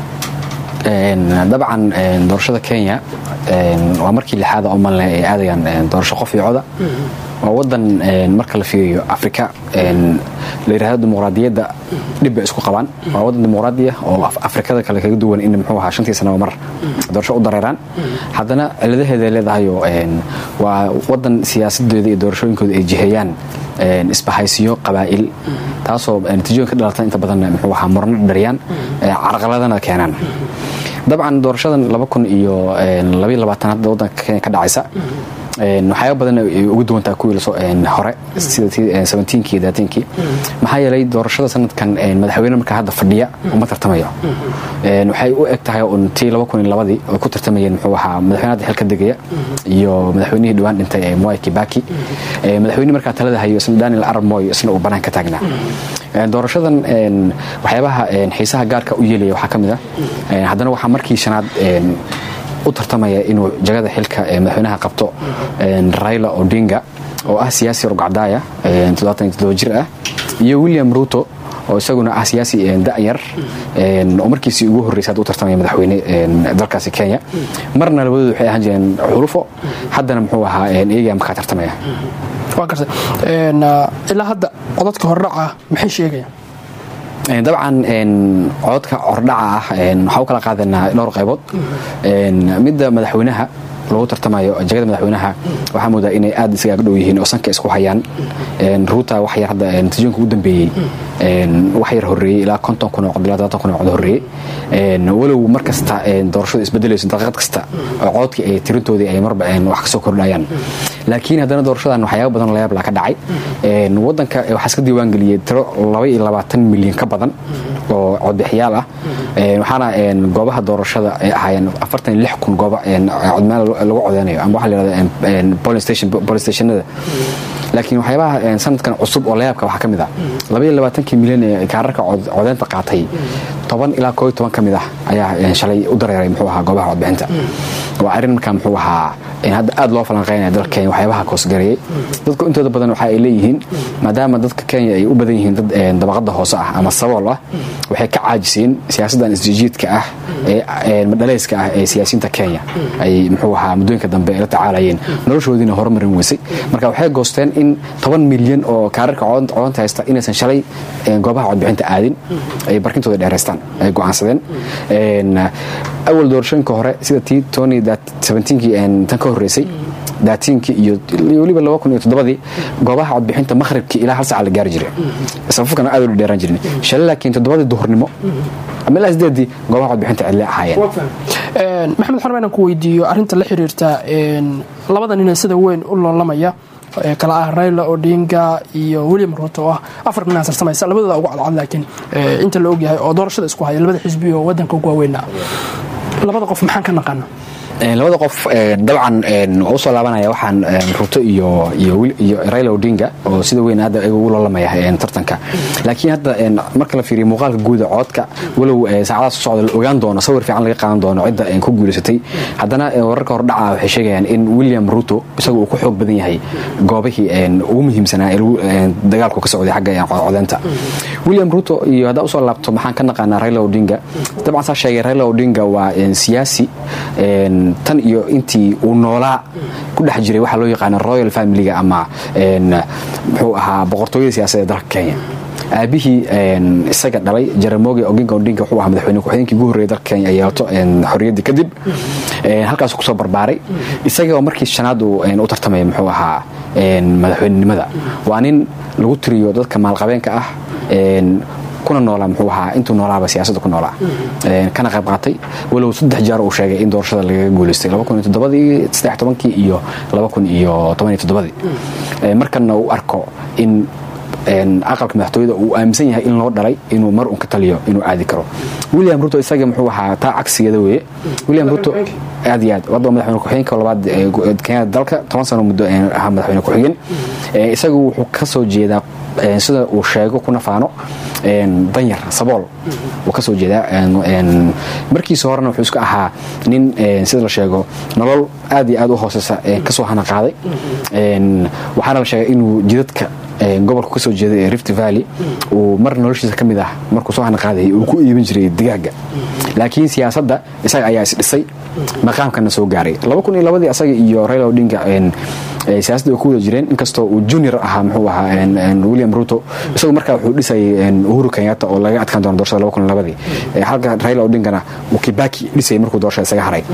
dabcan doorashada kenya waa markii lixaada oo malne ay aadayaan doorasho qof iyo coda waa wadan marka la fiiriyo afrika la yidhahdo dimuqraadiyadda dhib bay isku qabaan waa wadan dimuqraadiya oo afrikada kale kaga duwan in muxuu ahaa shantii sanaba mar doorasho u dareeraan haddana ciladaheeda leedahayo waa wadan siyaasadeeda iyo doorashooyinkooda ay jiheeyaan isbahaysiyo qabaa'il taasoo natiijooyin ka dhalata inta badan muxuu ahaa murno dhariyaan carqaladana keenaan dabcan doorashadan laba kun iyo labaiyo labaatan hadda waddanka kenya ka dhacaysa waxyaaba badan ay ugu duwantaa kuwii lasoo hore sida seventeenkii daateenkii maxaa yeelay doorashada sanadkan madaxweyne markaa hadda fadhiya uma tartamayo waxay u eg tahay un tii laba kun iyo labadii oo ku tartamayeen muxuu ahaa madaxweyne hadda xilka degaya iyo madaxweynihii dhawaan dhintay ee mwai kibaki madaxweyne markaa talada hayo isna daniel arab moy isna uu banaan ka taagnaa doorashadan waxyaabaha xiisaha gaarka u yeelaya waxaa ka mid ah haddana waxaa markii shanaad u tartamaya inuu jagada xilka madaxweynaha qabto raila odinga oo ah siyaasi rugcadaaya jir ah iyo william ruto oo isaguna ah siyaasi da'yar oo markiisii ugu horreysay u tartamaya madaxweyne dalkaasi kenya marna labadoodu waxay ahaan jireen xulufo haddana muxuu ahaa iyagaa markaa tartamaya waa gartay ilaa hadda codadka hordhaca maxay sheegayaan dabcan cododka hordhaca ah waxaa u kala qaadanaa dhowr qaybood midda madaxweynaha lagu tartamayo jagada madaxweynaha waxaa moodaa inay aad isgaaga dhow yihiin oo sanka isku hayaan ruuta wax yar hadda natiijooyinka ugu dambeeyey wax yar horreeyey ilaa konton kun oo cod ilaa todoban kun oo cod horreeyey walow mar kasta doorashadu isbedelayso daqiiqad kasta oo cododkii ay tirintoodii ay marba wax kasoo kordhayaan laakiin haddana doorashadan waxyaaba badan layaab laa ka dhacay wadanka waxaa iska diiwaan geliyey tiro laba iyo labaatan milyan ka badan oo codbixiyaal ah waxaana goobaha doorashada ay ahaayeen afartan iyo lix kun gooba codmeel lagu codeynayo ama waxaa la yidhahda police stationada laakiin waxyaabaha sanadkan cusub oo layaabka waxaa ka mid ah laba iyo labaatankii milyan ee kaararka codeynta qaatay toban ilaa koo iyo toban ka mid ah ayaa shalay u dareeray muxuu ahaa goobaha codbixinta waa arrin markaa muxuu ahaa hadda aad loo falanqeynaya dalka kenya waxyaabaha koosgareeyey dadku intooda badan waxa ay leeyihiin maadaama dadka kenya ay u badan yihiin dad dabaqada hoose ah ama sabool ah waxay ka caajiseen siyaasaddan isjijiidka ah ee madhaleyska ah ee siyaasiyiinta kenya ay muxuu ahaa muddooyinka dambe la tacaalayeen noloshoodiina horumarin weysay marka waxay goosteen in toban milyan oo kaararka codanta haysta inaysan shalay goobaha codbixinta aadin ay barkintooda dheeraystaan ay go'aansadeen awal doorashooyinka hore sida tii tony kii tan ka horreysay daatiinkii iyo weliba laba kun iyo toddobadii goobaha codbixinta makhribkii ilaa hal saaca la gaari jiray safafkana aad u dheeraan jirin shalay laakiin toddobadii duhurnimo ama ilaa sideedii goobaha codbixinta cidle ahaayeen maxamed xorme inaan ku weydiiyo arrinta la xiriirta labada nin sida weyn u loolamaya kala ah raila odinga iyo william ruto oo ah afar nin sarsamaysa labadooda ugu cadcad laakiin inta la ogyahay oo doorashada isku haya labada xisbi oo wadanka ugu waaweyna labada qof maxaan ka naqaana labada qof dabcan waa usoo laabanaya waxaan ruto iyo raila odinga oo sida weyn hadda ugu loolamaya tartanka laakiin hadda marka la fiiriyo muuqaalka guuda codka walow saacadaha soo socda la ogaan doono sawir fiican laga qaadan doono cidda ku guulaysatay haddana wararka hordhaca waxay sheegayaan in william ruto isaga uu ku xoog badan yahay goobihii ugu muhiimsanaa ee dagaalku ka socday xagga codeynta william ruto iyo haddaa usoo laabto maxaan ka naqaanaa raila odinga dabcan saa sheegay raila odinga waa siyaasi tan iyo intii uu noolaa ku dhex jiray waxaa loo yaqaana royal familiga ama muxuu ahaa boqortooyada siyaasadda dalka kenya aabihii isaga dhalay jaramogi oginga odinga wuxuu ahaa madaxweyne ku-xigeenkii ugu horreeyay dalka kenya ay yeelato xorriyaddii kadib halkaasuu kusoo barbaaray isaga oo markii shanaad uu u tartamaya muxuu ahaa madaxweynenimada waa nin lagu tiriyo dadka maalqabeenka ah kuna noolaa muxuu ahaa intuu noolaaba siyaasadda ku noolaa kana qayb qaatay walow saddex jeer uu sheegay in doorashada lagaga guulaystay kii iyo ii markana uu arko in aqalka madaxtooyada uu aaminsan yahay in loo dhalay inuu mar un ka taliyo inuu aadi karo william ruto isaga muxuu ahaa taa cagsigeeda weeye william ruto aad iyo aad wadda madaxweyne ku-xigeenka labaad kenyada dalka toban sano muddo ahaa madaxweyne ku-xigeen isagu wuxuu ka soo jeedaa sida uu sheego kuna faano danyar sabool uu kasoo jeedaa markiisa horena wuxuu iska ahaa nin sida la sheego nolol aad iyo aad u hooseysa kasoo hana qaaday waxaana la sheegay inuu jidadka gobolka kasoo jeeda ee rift valley uu mar noloshiisa ka mid ah markuu soo hana qaadayay uu ku iibin jiray digaaga laakiin siyaasadda isaga ayaa isdhisay maqaamkana soo gaaray ii asaga iyo raila odinga siyaasadda ku wada jireen inkastoo uu junior ahaa muxuu ahaa william ruto isagu markaa wuxuu dhisayay uhuru kenyatta oo laga adkaan doono doorashada ii halka raila odingana uu kibaki dhisayay markuu doorashada isaga haray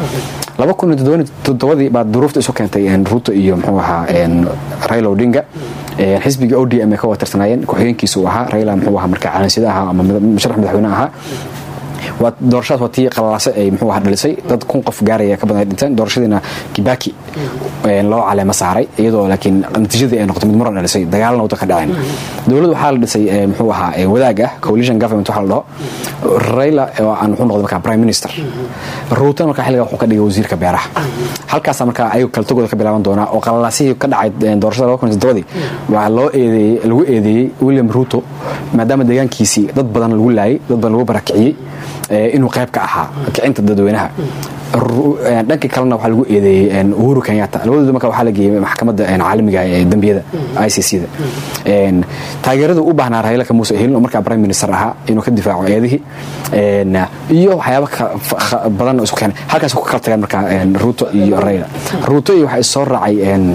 ii baa duruufta isu keentay ruto iyo muxuu ahaa raila odinga xisbiga o d m ay ka wada tirsanaayeen ku-xigeenkiisa uu ahaa raila muxuu ahaa markaa calansida ahaa ama musharax madaxweyne ahaa waa doorashadaas waa tii qalalaase ay muxuu ahaa dhalisay dad kun qof gaaraya ka badan ay dhinteen doorashadiina kibaki loo caleema saaray iyadoo laakiin natiijadii ay noqotay mid muran dhalisay dagaalna waddanka dhaceen dowladda waxaa la dhisay muxuu ahaa wadaag ah coalition government waxaa la dhaho raila oo aan wuxuu noqday markaa prime minister ruutan markaa xilliga wuxuu ka dhigay wasiirka beeraha halkaasa markaa ayagu kala tagooda ka bilaaban doonaa oo qalalaasihii ka dhacay doorashada laba kun iyo toddobadii waxaa loo eedeeyey lagu eedeeyey william ruto maadaama deegaankiisii dad badan lagu laayay dad badan lagu barakiciyey inuu qayb ka ahaa kicinta dadweynaha dhanka kalena waxaa lagu eedeeyey uhuru kenyatta labadooda marka waxaa la geeyey maxkamadda caalamiga ee dembiyada i c c da taageerada u baahnaa raila kamuuse helin oo markaa prime minister ahaa inuu ka difaaco eedihii iyo waxyaaba badan oo isku keenay halkaas ku kala tageen markaa ruto iyo raila ruto iyo waxaa soo raacay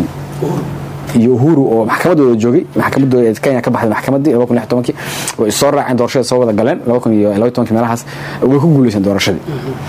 iyo uhuru oo maxkamadooda joogay maxkamadooda kenya ka baxday maxkamadii laba kun lix tobankii way soo raaceen doorashada soo wada galeen laba kun iyo laba tobankii meelahaas way ku guuleyseen doorashadii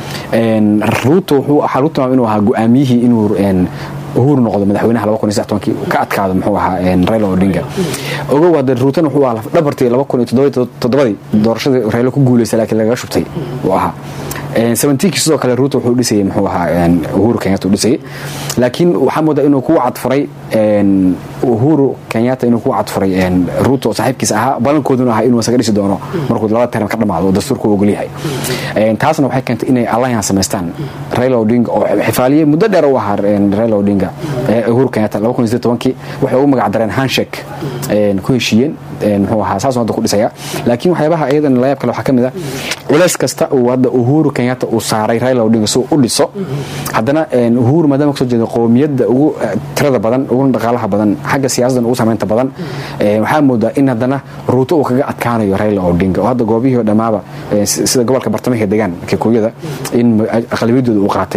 ruto wuxuu waxaa lagu tilmaamay inuu ahaa go-aamiyihii inuu uhuru noqdo madaxweynaha laba kun iyo saddex tobankii ka adkaado muxuu ahaa raila odinga ogow hadda ruutan wuxuu ahaa dhabartii laba kun iyo toddobadii doorashadii raila ku guuleysay laakiin lagaga shubtay uu ahaa seventiinkii sidoo kale ruuto wuxuu dhisayay muxuu ahaa uhuru kenyatta uu dhisayay laakiin waxaa moodaa inuu ku cadfuray uhuru kenyatta inuu ku cadfuray ruuto saaxiibkiisa ahaa balankooduna ahaa inuu isaga dhisi doono markuu laba term ka dhamaado oo dastuurku ogol yahay taasna waxay keentay inay alliance samaystaan raila odinga oo xifaaliyey muddo dheer u ahaa raila odinga uhuru kenyatta laba kun iyo tobankii waxay ugu magac dareen handshake ku heshiiyeen muxuu ahaa saasuu hadda ku dhisaya laakiin waxyaabaha iyadan layaab kale waxaa ka mid ah culays kasta uu hadda uhuru kenyatta uu saaray raila odinga si uu u dhiso haddana uhuru maadaama kasoo jeeda qowmiyadda ugu tirada badan uguna dhaqaalaha badan xagga siyaasaddan ugu samaynta badan waxaa moodaa in haddana ruuto uu kaga adkaanayo raila odinga oo hadda goobihii oo dhammaaba sida gobolka bartamaha degaan kikuyada in aqlabiyadooda uu qaatay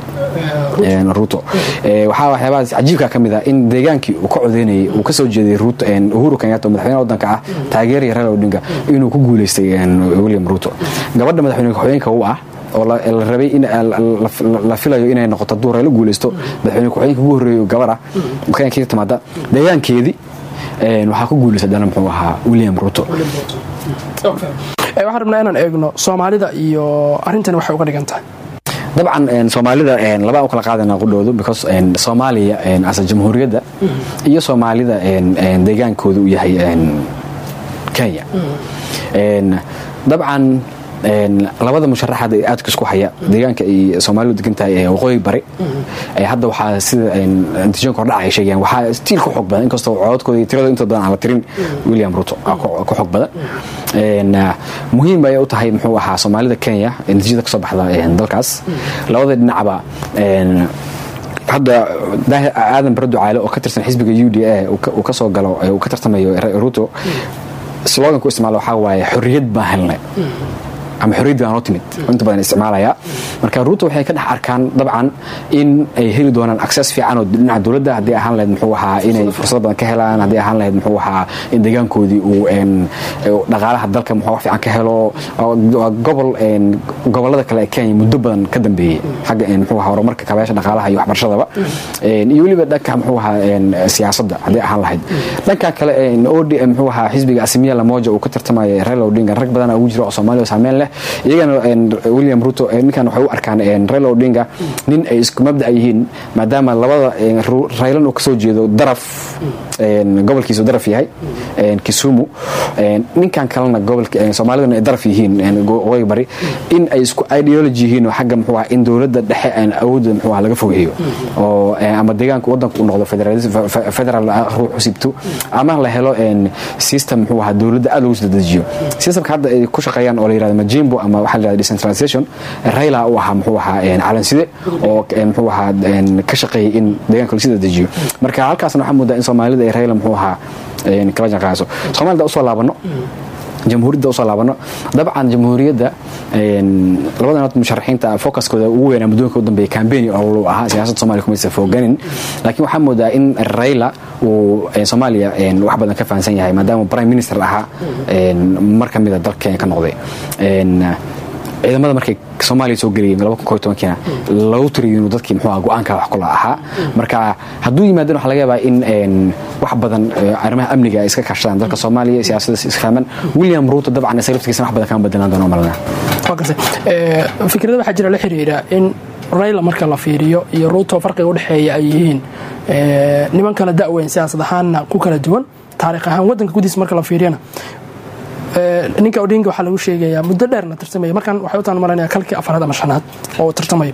ruto waxaa waxyaabahaas cajiibka ka mid ah in deegaankii uu ka codeynayay uu kasoo jeeday uhuru kenyatta oo madaxweynaha waddanka ah taageeraya raila odinga inuu ku guuleystay william ruto gabadha madaxweyne ku-xigeenka u ah oo la rabay in la filayo inay noqoto hadduu raila guuleysto madaxweyne ku-xigeenka ugu horreeyo gabar ah kenya ka timaada deegaankeedii waxaa ku guuleystay dana muxuu ahaa william ruto waxaan rabnaa inaan eegno soomaalida iyo arrintani waxay uga dhigan tahay dabcan soomaalida labaa u kala qaadana qudhoodu because soomaaliya asa jamhuuriyadda iyo soomaalida deegaankooda uu yahay kenya dabcan labada musharaxaad ee aadka isku haya deegaanka ay soomaalidu degan tahay ee waqooyi bari hadda waxaa sida natiijooyinka hordhac ay sheegayaan waxaa stiil ku xoog badan inkastoo codadkooda iyo tiradooda inta badan aan la tirin william ruto ku xoog badan muhiim bay u tahay muxuu ahaa soomaalida kenya natiijada kasoo baxda dalkaas labada dhinacba hadda aadan bare ducaale oo ka tirsan xisbiga u d a uu kasoo galo uu ka tartamayo ruto slogan ku isticmaalo waxaa waaye xorriyad baan helnay ama xorriyad baan noo timid oo inta badan isticmaalaya marka ruuto waxay ka dhex arkaan dabcan in ay heli doonaan access fiican oo dhinaca dowladda haddii ahaan lahayd muxuu ahaa inay fursado badan ka helaan haddii ahaan lahayd muxuu ahaa in deegaankoodii uu dhaqaalaha dalka muxuu wax fiican ka helo waa gobol gobollada kale ee kenya muddo badan ka dambeeyey xagga muxuu ahaa horumarka kaabayaasha dhaqaalaha iyo waxbarashadaba iyo weliba dhanka muxuu ahaa siyaasadda haddii ahaan lahayd dhanka kale od muxuu ahaa xisbiga asimiya lamoja uu ka tartamaya raila odinga rag badan ugu jira oo soomaaliya oo saameyn leh iyagana william ruto ninkan waxay u arkaan raila odinga nin ay isku mabdac yihiin maadaama labada raylan uu kasoo jeedo daraf gobolkiisu daraf yahay kisumu ninkan kalena gobolka soomaalidana ay daraf yihiin waqooyi bari in ay isku ideology yihiin oo xagga muxuu in dowladda dhexe aan awoodda muxuu laga fogeeyo oo ama deegaanka waddanka u noqdo federal ruux usibto ama la helo system muxuu ahaa dowladda aad lagu soo dejiyo systemka hadda ay ku shaqeeyaan oo la yirahdo majimbo ama waxaa la yirahdo decentralization raila uu ahaa muxuu ahaa calanside oo muxuu ahaa ka shaqeeyay in deegaanka lagu soo dejiyo marka halkaasna waxaa moodaa in soomaalida ay raila muxuu ahaa kala janqaayso soomaalida usoo laabano jamhuuriyadda usoo laabano dabcan jamhuuriyadda labada nood musharaxiinta focuskooda ugu weynaa muddooyinka u dambeeya cambaign oo ahaa siyaasadda soomaaliya kumaysa fooganin laakiin waxaa moodaa in raila uu soomaaliya wax badan ka fahansan yahay maadaama prime minister ahaa mar ka mida dalka kenya ka noqday ciidamada markay soomaaliya soo geliyeen laba kun koo iyo tobankiina lagu tiriyo inuu dadkii muxuu aha go-aanka wax kula ahaa marka hadduu yimaadana waxaa laga yaabaa in een, wax badan eh, arrimaha amniga ay iska kaashadaan dalka soomaaliya siyaasadda isfahman william ruuto dabcan isaga laftigiisana wax badan kama bedelaan doono malna waa gartay Ee, fikrada waxaa jira la xiriira in rayla marka la fiiriyo iyo ruuto farqiga udhexeeya ay yihiin ee, niman kala da'weyn siyaasad ahaanna ku kala duwan taariikh ahaan wadanka gudihiisa marka la fiiriyana ee, ninka odinga waxaa lagu sheegayaa muddo dheerna tartamaya markan waxay u taan maranaya kalkii afaraad ama shanaad oo uu tartamayo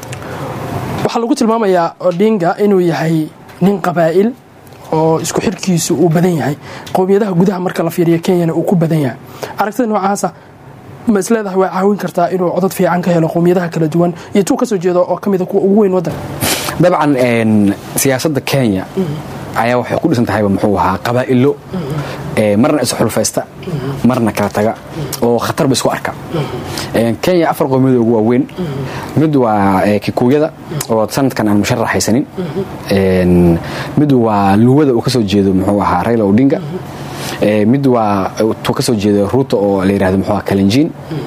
waxaa lagu tilmaamayaa odinga inuu yahay nin qabaa'il oo isku xirkiisu uu badan yahay qowmiyadaha gudaha marka la fiiriyo kenyana uu ku badan yahay aragtida noocaasa ma isleedahay way caawin kartaa inuu codad fiican ka helo qowmiyadaha kala duwan iyo tuu kasoo jeedo oo kamida kuwa ugu weyn wadanka dabcan een, siyaasadda kenya ayaa waxay ku dhisan tahayba muxuu ahaa qabaa'ilo ee, marna isxulfaysta marna kala taga oo khatarba isku arka Een, kenya afar qowmiyada ugu waaweyn mid waa ee, kikuuyada oo sanadkan aan musharax haysanin Een, mid waa luwada uu kasoo jeedo muxuu ahaa raila odinga Ee, mid waa tuu kasoo jeedo ruuto oo la yidhahdo muxuu ahaa kalenjin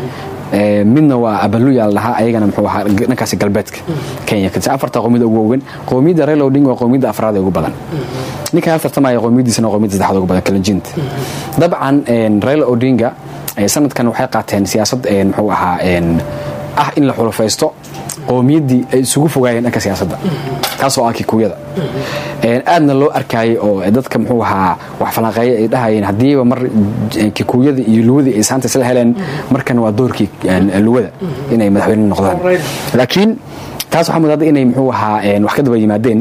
Ee, midna waa abaluya la dhahaa ayagana muxuu ahaa dhankaasi galbeedka kenya kadib afarta qowmiyada ugu waaweyn qowmiyadda raila odinga waa qowmiyadda afraad ee ugu badan ninka hal tartamaya qowmiyadiisana waa qowmiyadda saddexaad ugu badan kalenjinta dabcan een, raila odinga ee, sanadkan waxay qaateen siyaasad een, muxuu ahaa een, ah in la xulufaysto qowmiyaddii ay isugu fogaayeen dhanka siyaasadda taasoo ah kikuuyada Een, aadna loo arkaayay oo dadka muxuu ahaa wax falanqeeya ay dhahayeen haddiiba mar j- kikuuyada iyo luwadii ay saanta isla heleen markan waa doorkii een, luwada inay madaxweyne noqdaan laakiin taas waxaa mudada inay muxuu ahaa een, wax ka daba yimaadeen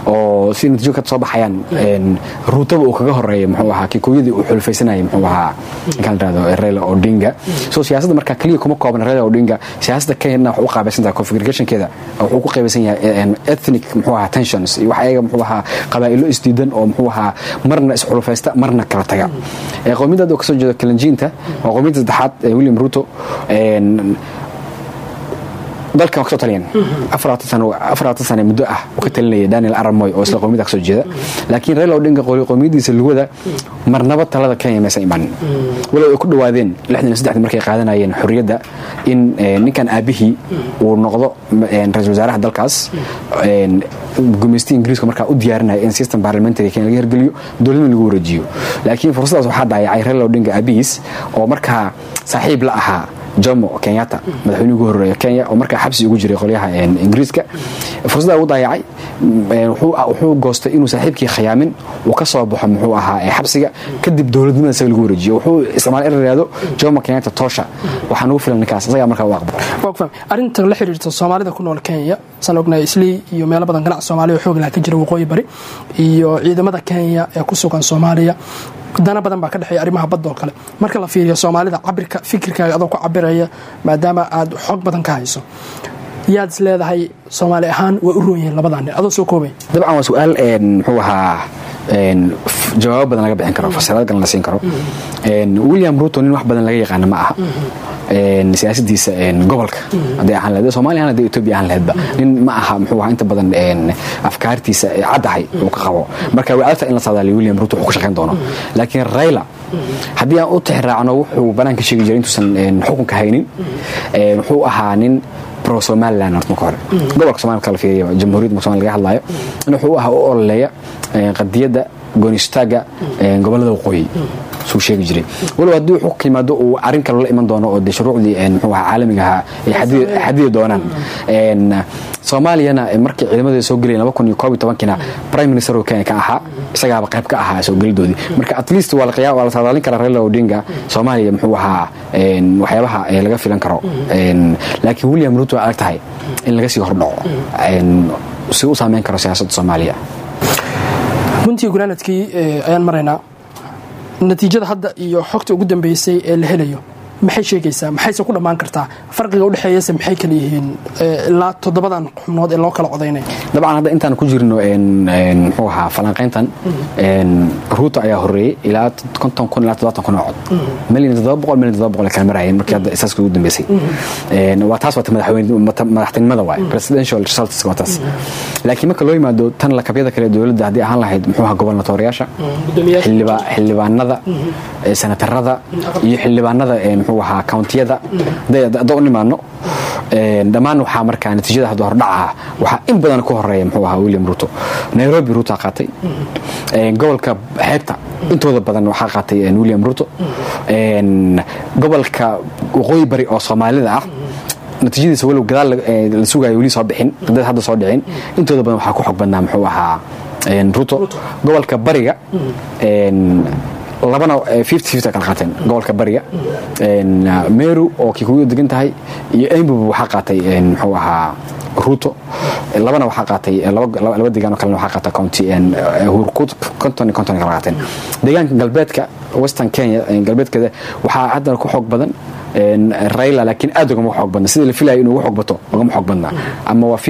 oo si natiijo ka soo baxayaan een, ruutaba uu kaga horeeya muxuu ahaa kikuuyadii uu xulfaysanayay muxuu ahaa ninkaan la dhahdo raila odinga so siyaasadda marka keliya kuma koobna raila odinga siyaasadda kenyana waxay u qaabaysan tahay configurationkeeda wuxuu ku qaabaysan yahay een, ethnic muxuu ahaa tensions iyo wax ayaga muxuu ahaa qabaa'ilo isdiidan oo muxuu ahaa marna isxulufaysta marna kala taga Ee, qowmiyadda oo kasoo jeeda kalenjiinta waa qowmiyadda saddexaad ee william ruto een, dalkan waa kasoo taliyeen afaratan sane muddo ah uu ka talinaya daniel aramoy oo isla qowmiyada kasoo jeeda laakiin raila odinga qoli- qowmiyadiisa luwada marnaba talada kenya maysan imanin walow ay ku dhowaadeen lixdan iyo saddexdii markay qaadanayeen xorriyadda in eh, ninkan aabihii uu noqdo eh, ra-iisul wasaaraha dalkaas een, gumeystiga ingiriiska markaa u diyaarinaya in system parliamentary kenya laga hirgeliyo dowladna lagu wareejiyo laakiin fursadaas waxaa daayacay raila odinga aabihiis oo markaa saaxiib la ahaa jomo kenyatta madaxweynihii ugu horeeya kenya oo markaa xabsi ugu jiray qolyaha een, ingiriiska fursadda ugu daayacay een, wuxuu wuxuu goostay inuu saaxiibkii khayaamin uu ka soo baxo muxuu ahaa ee xabsiga kadib dowladnimada isaga lagu wareejiyo wuxuu isticmaalay in la yidhahdo jomo kenyatta tosha waxaa nagu filan ninkaas isagaa markaa u aqbal waa ku fahmay arrinta la xiriirta soomaalida ku nool kenya san ognahay islii iyo meelo badan ganacsi soomaaliya oo xoog laha ka jira waqooyi bari iyo ciidamada kenya ee ku sugan soomaaliya dana badan baa ka dhexeeya arrimaha badda oo kale marka la fiiriyo soomaalida cabirka fikirkaaga adoo ku cabiraya maadaama aad xog badan ka hayso yaad is leedahay soomaali ahaan way u roon yihiin labadan nin adoo soo koobay dabcan waa su-aal een, muxuu ahaa een, f- jawaabo badan laga bixin karo fasiraad galan la siin karo Een, william ruto nin wax badan laga yaqaana ma aha Een, siyaasadiisa een, gobolka hadday ahaan lahayd soomaaliya ahaan hadday etoobiya ahaan lahaydba nin ma aha muxuu ahaa inta badan een, afkaartiisa ee caddahay uu ka qabo marka way adagta in la saadaaliyo william ruto wuxuu ku shaqayn doono laakiin raila haddii aan u tixraacno wuxuu banaanka sheegi jiray intuusan een, xukunka haynin een, wuxuu ahaa nin pro somaliland horta marka hore gobolka somalia marka la fiiriyo jamhuuriyadda marka somalia laga hadlayo in wuxuu ahaa u ololeeya een, qadiyadda goonistaagga een, gobollada waqooyi suu sheegi jiray walow haddii wuxuu ka yimaado uu arrin kale la iman doono oo dee shuruucdii een, muxuu ahaa caalamiga ahaa ay xadidi- xadidi doonaan Een, soomaaliyana markii ciidamadeeda soo gelayeen laba kun iyo koob iyo tobankina prime minister oo kenya ka ahaa isagaaba qayb ka ahaa soo gelidoodii marka at least waa la qiyaa waa la saadaalin karaa raila odinga soomaaliya muxuu ahaa een, waxyaabaha ee laga filan karo Een, laakiin william ruto waa adag tahay in laga sii hordhaco Een, si u saameyn karo siyaasadda soomaaliya runtii gunaanadkii eh, ayaan maraynaa natiijada hadda iyo xogta ugu dambeysay ee la helayo maxay sheegaysaa maxayse ku dhammaan kartaa farqiga udhexeeyase maxay kala yihiin eh, ilaa toddobadan xubnood ee loo kala codaynaya dabcan hadda intaan ku jirno een, een, muxuu ahaa falanqayntan een, ruuto ayaa horeeyey ilaa konton kun ilaa toddobaatan kun oo cod milyan toddoba boqol milyan toddoba boqol ay kala marayeen markii hadda isaaska ugu dambeysay Een, waa taas waata madaxweyne mata- madaxtinimada waay presidential results waa taas laakiin marka loo yimaado tan lakabyada kale ee dowladda haddii ahaan lahayd muxuu ahaa gobolnatooriyaasha xildhiba- xildhibaanada ee senatarada iyo xildhibaanada ee muxuu muxuu ahaa countiyada hadda u nimaano dhammaan waxaa markaa natiijada hadda hordhaca waxaa in badan ku horeeya muxuu ahaa william ruto nairobi ruto qaatay gobolka xeebta intooda badan waxaa qaatay william ruto gobolka waqooyi bari oo soomaalida ah natiijadiisa walow gadaal la sugayo weli soo bixin dad hadda soo dhicin intooda badan waxaa ku xog badnaa muxuu ahaa ruto gobolka bariga labana kala qaateen gobolka bariga meru oo kikuyu degan tahay iyo embubu waxaa qaatay muxuu ahaa ruto labana waxaa qaatay laba deegaan oo kalena waxaa qaata county konton iyo konton kala qaateen deegaanka galbeedka western kenya galbeedkeeda waxaa haddana ku xoog badan raila laakiin aad ugama xoog badna sidii la filayo inuu ugu xoog bato ugama xoog badnaa ama waa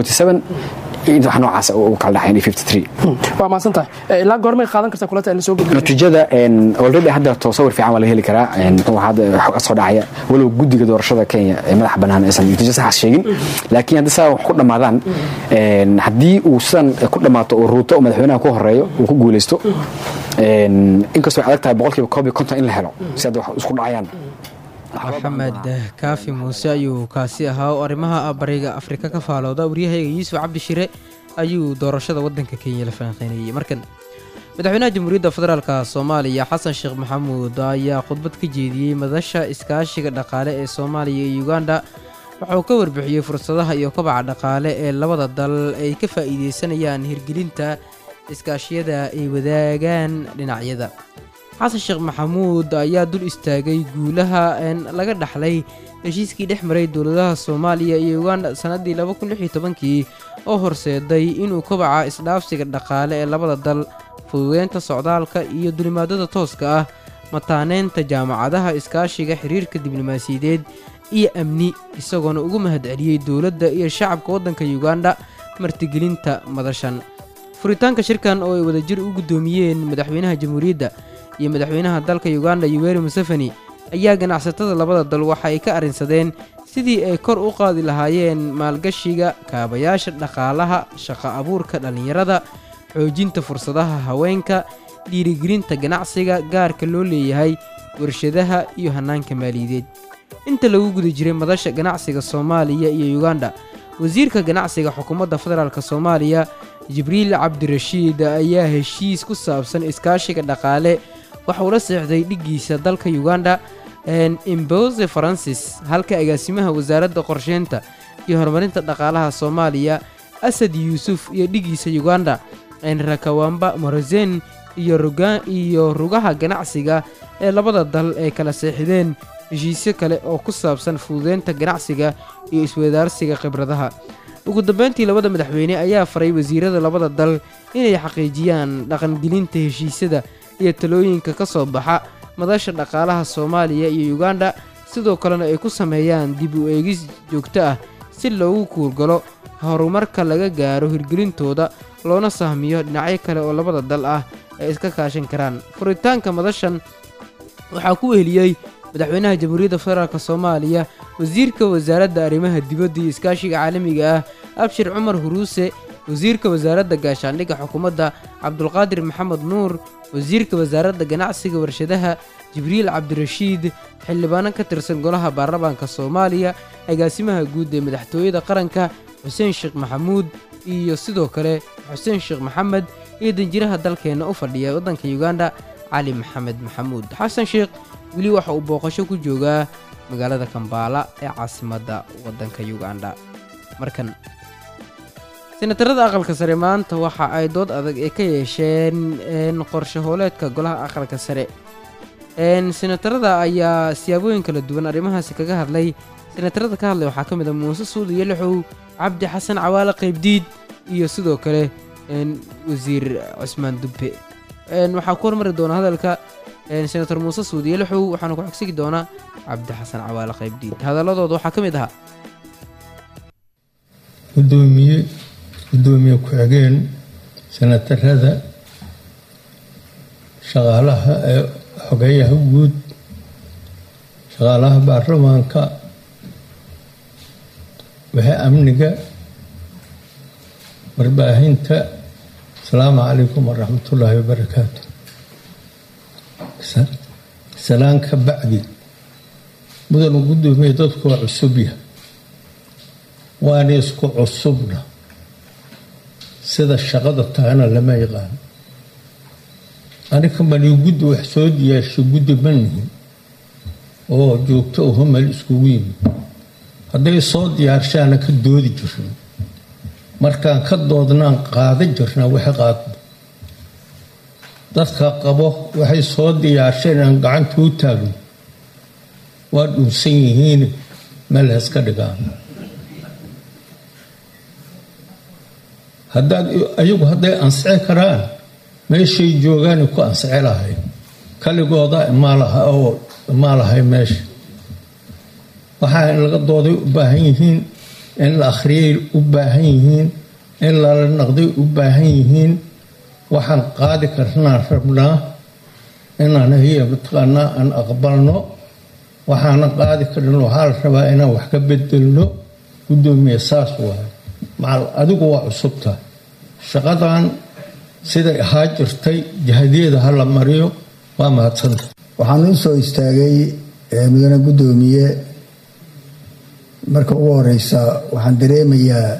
wax noocaas u kala dhaxayn waa mahadsantahay ilaa goormay qaadan kartaa kulata la soo gudbiyo natiijada already hadda sawir fiican waa laga heli karaa muxuu hadda xog soo dhacaya walow guddiga doorashada kenya ee madaxa bannaan aysan natiijo saxaas sheegin laakiin haddii saa wax ku dhammaadaan haddii uu sidan ku dhammaato oo ruuto oo madaxweynaha ku horeeyo uu ku guulaysto inkastoo ay adag tahay boqolkiiba koob iyo konton in la helo si hadda wax isku dhacayaan maxamed kaafi muuse ayuu kaasi ahaa oo arrimaha bariga afrika ka faalooda waryahayga yuusuf cabdi shire ayuu doorashada waddanka kenya la falanqeynayay markan madaxweynaha jamhuuriyadda federaalk soomaaliya xasan sheekh maxamuud ayaa khudbad ka jeediyey madasha iskaashiga dhaqaale ee soomaaliya iyo uganda waxa uu ka warbixiyey fursadaha iyo kobaca dhaqaale ee labada dal ay ka faa'iideysanayaan hirgelinta iskaashiyada ay wadaagaan dhinacyada xasan sheekh maxamuud ayaa dul istaagay guulaha laga dhaxlay heshiiskii dhex maray dowladaha soomaaliya iyo uganda sannaddii kii oo horseeday inuu kobaca isdhaafsiga dhaqaale ee labada dal fududeynta socdaalka iyo dulimaadada tooska ah mataaneynta jaamacadaha iskaashiga xiriirka diblomaasiyadeed iyo amni isagoona ugu mahadceliyey dowladda iyo shacabka waddanka uganda martigelinta madashan furitaanka shirkan oo ay wadajir u guddoomiyeen madaxweynaha jamhuuriyadda iyo madaxweynaha dalka uganda yoweri museveni ayaa ganacsatada labada dal waxa ay ka arrinsadeen sidii ay kor u qaadi lahaayeen maalgashiga kaabayaasha dhaqaalaha shaqo abuurka dhallinyarada xoojinta fursadaha haweenka dhiirigelinta ganacsiga gaarka loo leeyahay warshadaha iyo hannaanka maaliyadeed inta lagu guda jiray madasha ganacsiga soomaaliya iyo uganda wasiirka ganacsiga xukuumadda federaalk soomaaliya jibriil cabdirashiid ayaa heshiis ku saabsan iskaashiga dhaqaale waxa uu la seexday dhiggiisa dalka uganda imbose faransis halka agaasimaha wasaaradda qorsheynta iyo horumarinta dhaqaalaha soomaaliya asad yuusuf iyo dhiggiisa uganda rakawamba morosen iyo rugaha ganacsiga ee labada dal ay kala seexdeen heshiisyo kale oo ku saabsan fududeynta ganacsiga iyo iswadaarsiga khibradaha ugu dambeyntii labada madaxweyne ayaa faray wasiirada labada dal inay xaqiijiyaan dhaqangelinta heshiisyada iyo talooyinka ka soo baxa madasha dhaqaalaha soomaaliya iyo uganda sidoo kalena ay ku sameeyaan dib u eegis joogto ah si loogu kuurgalo horumarka laga gaaro hirgelintooda loona sahmiyo dhinacyo kale oo labada dal ah ay iska kaashan karaan furitaanka madashan waxaa ku weheliyey madaxweynaha jamhuuriyadda federaalk soomaaliya wasiirka wasaaradda arrimaha dibadda iyo iskaashiga caalamiga ah abshir cumar huruuse wasiirka wasaaradda gaashaandhigga xukuumadda cabdulqaadir maxamed nuur wasiirka wasaaradda ganacsiga warshadaha jibriil cabdirashiid xildhibaano ka tirsan golaha baarlamaanka soomaaliya agaasimaha guud ee madaxtooyada qaranka xuseen sheekh maxamuud iyo sidoo kale xuseen sheekh maxamed iyo danjiraha dalkeenna u fadhiya waddanka uganda cali maxamed maxamuud xasan sheekh weli waxa uu booqasho ku joogaa magaalada kambaala ee caasimadda waddanka uganda markan senatarada aqalka sare maanta waxa ay dood adag ee ka yeesheen qorshe hooleedka golaha aqalka sare senatarada ayaa siyaabooyin kala duwan arrimahaasi kaga hadlay senatarada ka hadlay waxaa ka mid a muuse suud iyo lixow cabdi xasan cawaale qaybdiid iyo sidoo kale wasiir cusmaan dubbe waxaa ku hormari doona hadalka senator muuse suud iyo lixow waxaana ku xogsigi doonaa cabdi xasan cawaale qaybdiid hadaladooda waxaa ka mid ahaa gudoomiye gudoomiye ku-xigeen senatarada shaqaalaha ee xogeeyaha guud shaqaalaha baarlamaanka waxe amniga warbaahinta asalaamu calaykum waraxmatullaahi wabarakaatu salaan ka bacdi mudanu guddoomiye dadku waa cusub yahay waana isku cusubna sida shaqada tahana lama yaqaan aniga mani guddi wax soo diyaashay guddi ma nihin oo joogto oho meel iskugu yimid hadday soo diyaarshaana ka doodi jirna markaan ka doodnaan qaada jirnaa waxa qaadno dadka qabo waxay soo diyaarsheen aan gacanta u taagno waa dhuunsan yihiin meel haska dhigaan haddaad ayagu hadday ansici karaan meeshay joogaan ku ansici lahay kaligooda maalaha oo maalahay meesha waxaa in laga dooday u baahan yihiin in la akhriyay u baahan yihiin in lala naqday u baahan yihiin waxaan qaadi karnaan rabnaa inaan hiya mataqaanaa aan aqbalno waxaana qaadi karin waxaa la rabaa inaan wax ka bedelno guddoomiye saas waayo macal adigu waa cusubta shaqadan siday ahaa jirtay jahadiyeeda ha la mariyo waa mahadsanta waxaan u soo istaagay mudane guddoomiye marka ugu horeysa waxaan dareemayaa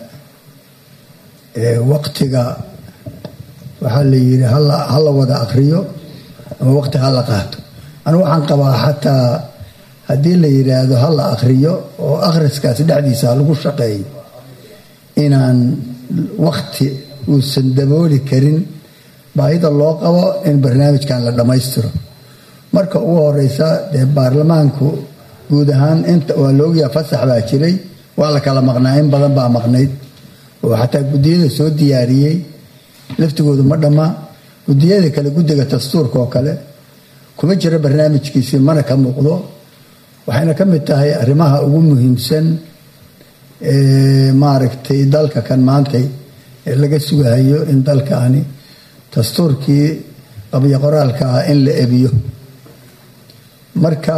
waqtiga waxaa la yidhi ha la wada akriyo ama waqti ha la qaato anigu waxaan qabaa xataa haddii la yidhaahdo ha la akriyo oo akhriskaasi dhexdiisa ha lagu shaqeeyo inaan waqti uusan dabooli karin baahida loo qabo in barnaamijkan la dhammaystiro marka ugu horeysa dee baarlamaanku guud ahaan inta waa laogyaha fasax baa jiray waa la kala maqnaa in badan baa maqnayd oo xataa guddiyada soo diyaariyey laftigoodu ma dhamma guddiyada kale guddiga dastuurka oo kale kuma jiro barnaamijkiisii mana ka muuqdo waxayna ka mid tahay arrimaha ugu muhiimsan ee maaragtay dalka kan maantay ee laga sugahayo in dalkaani dastuurkii qabyo qoraalka ah in la ebiyo marka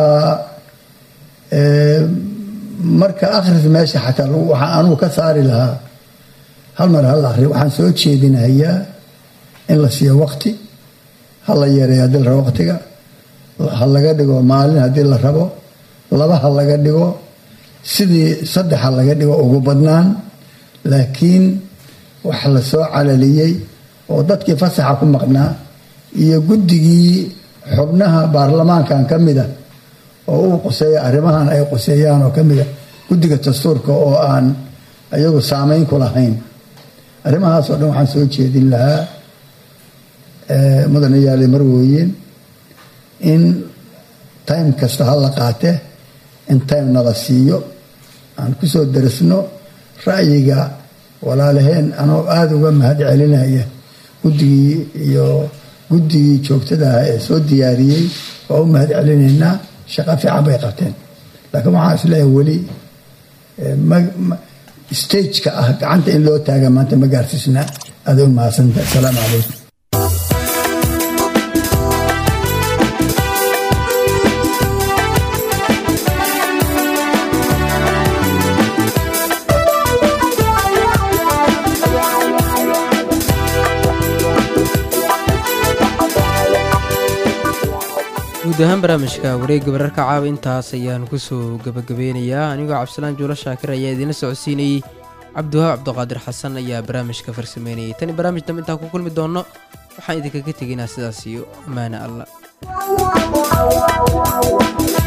marka akhris meesha xataa waxaa anugu ka saari lahaa hal mar hal akhri waxaan soo jeedinahayaa in la siiyo waqti ha la yareeyo haddii la rabo waqtiga ha laga dhigo maalin haddii la rabo laba ha laga dhigo sidii saddex ha laga dhigo ugu badnaan laakiin wax la soo calaliyey oo dadkii fasaxa ku maqnaa iyo guddigii xubnaha baarlamaankan ka mida oo uu quseeya arrimahan ay quseeyaan oo ka mida guddiga dastuurka oo aan iyagu saameyn ku lahayn arrimahaasoo dhan waxaan soo jeedin lahaa mudane yaali marwooyin in time kasta ha la qaate in time nala siiyo aan ku soo darisno ra'yiga walaalaheen anoo aada uga mahad celinaya guddigii iyo guddigii joogtada ah ee soo diyaariyey waa u mahad celinaynaa shaqo fiican bay qabteen laakiin waxaan isleeyahay weli stageka ah gacanta in loo taaga maanta ma gaarsiisna aada u mahadsanta asalaamu calaykum guud ahaan barnaamijka wareegga wararka caawa intaas ayaan kusoo gebagabeynayaa anigoo cabdisalaan juulo shaakir ayaa idiinla socodsiinayey cabdiwahaab cabdiqaadir xasan ayaa barnaamijka farsameynayay tani barnaamij dambe intaan ku kulmi doonno waxaan idinkaga tegaynaa sidaas iyo ammaane alla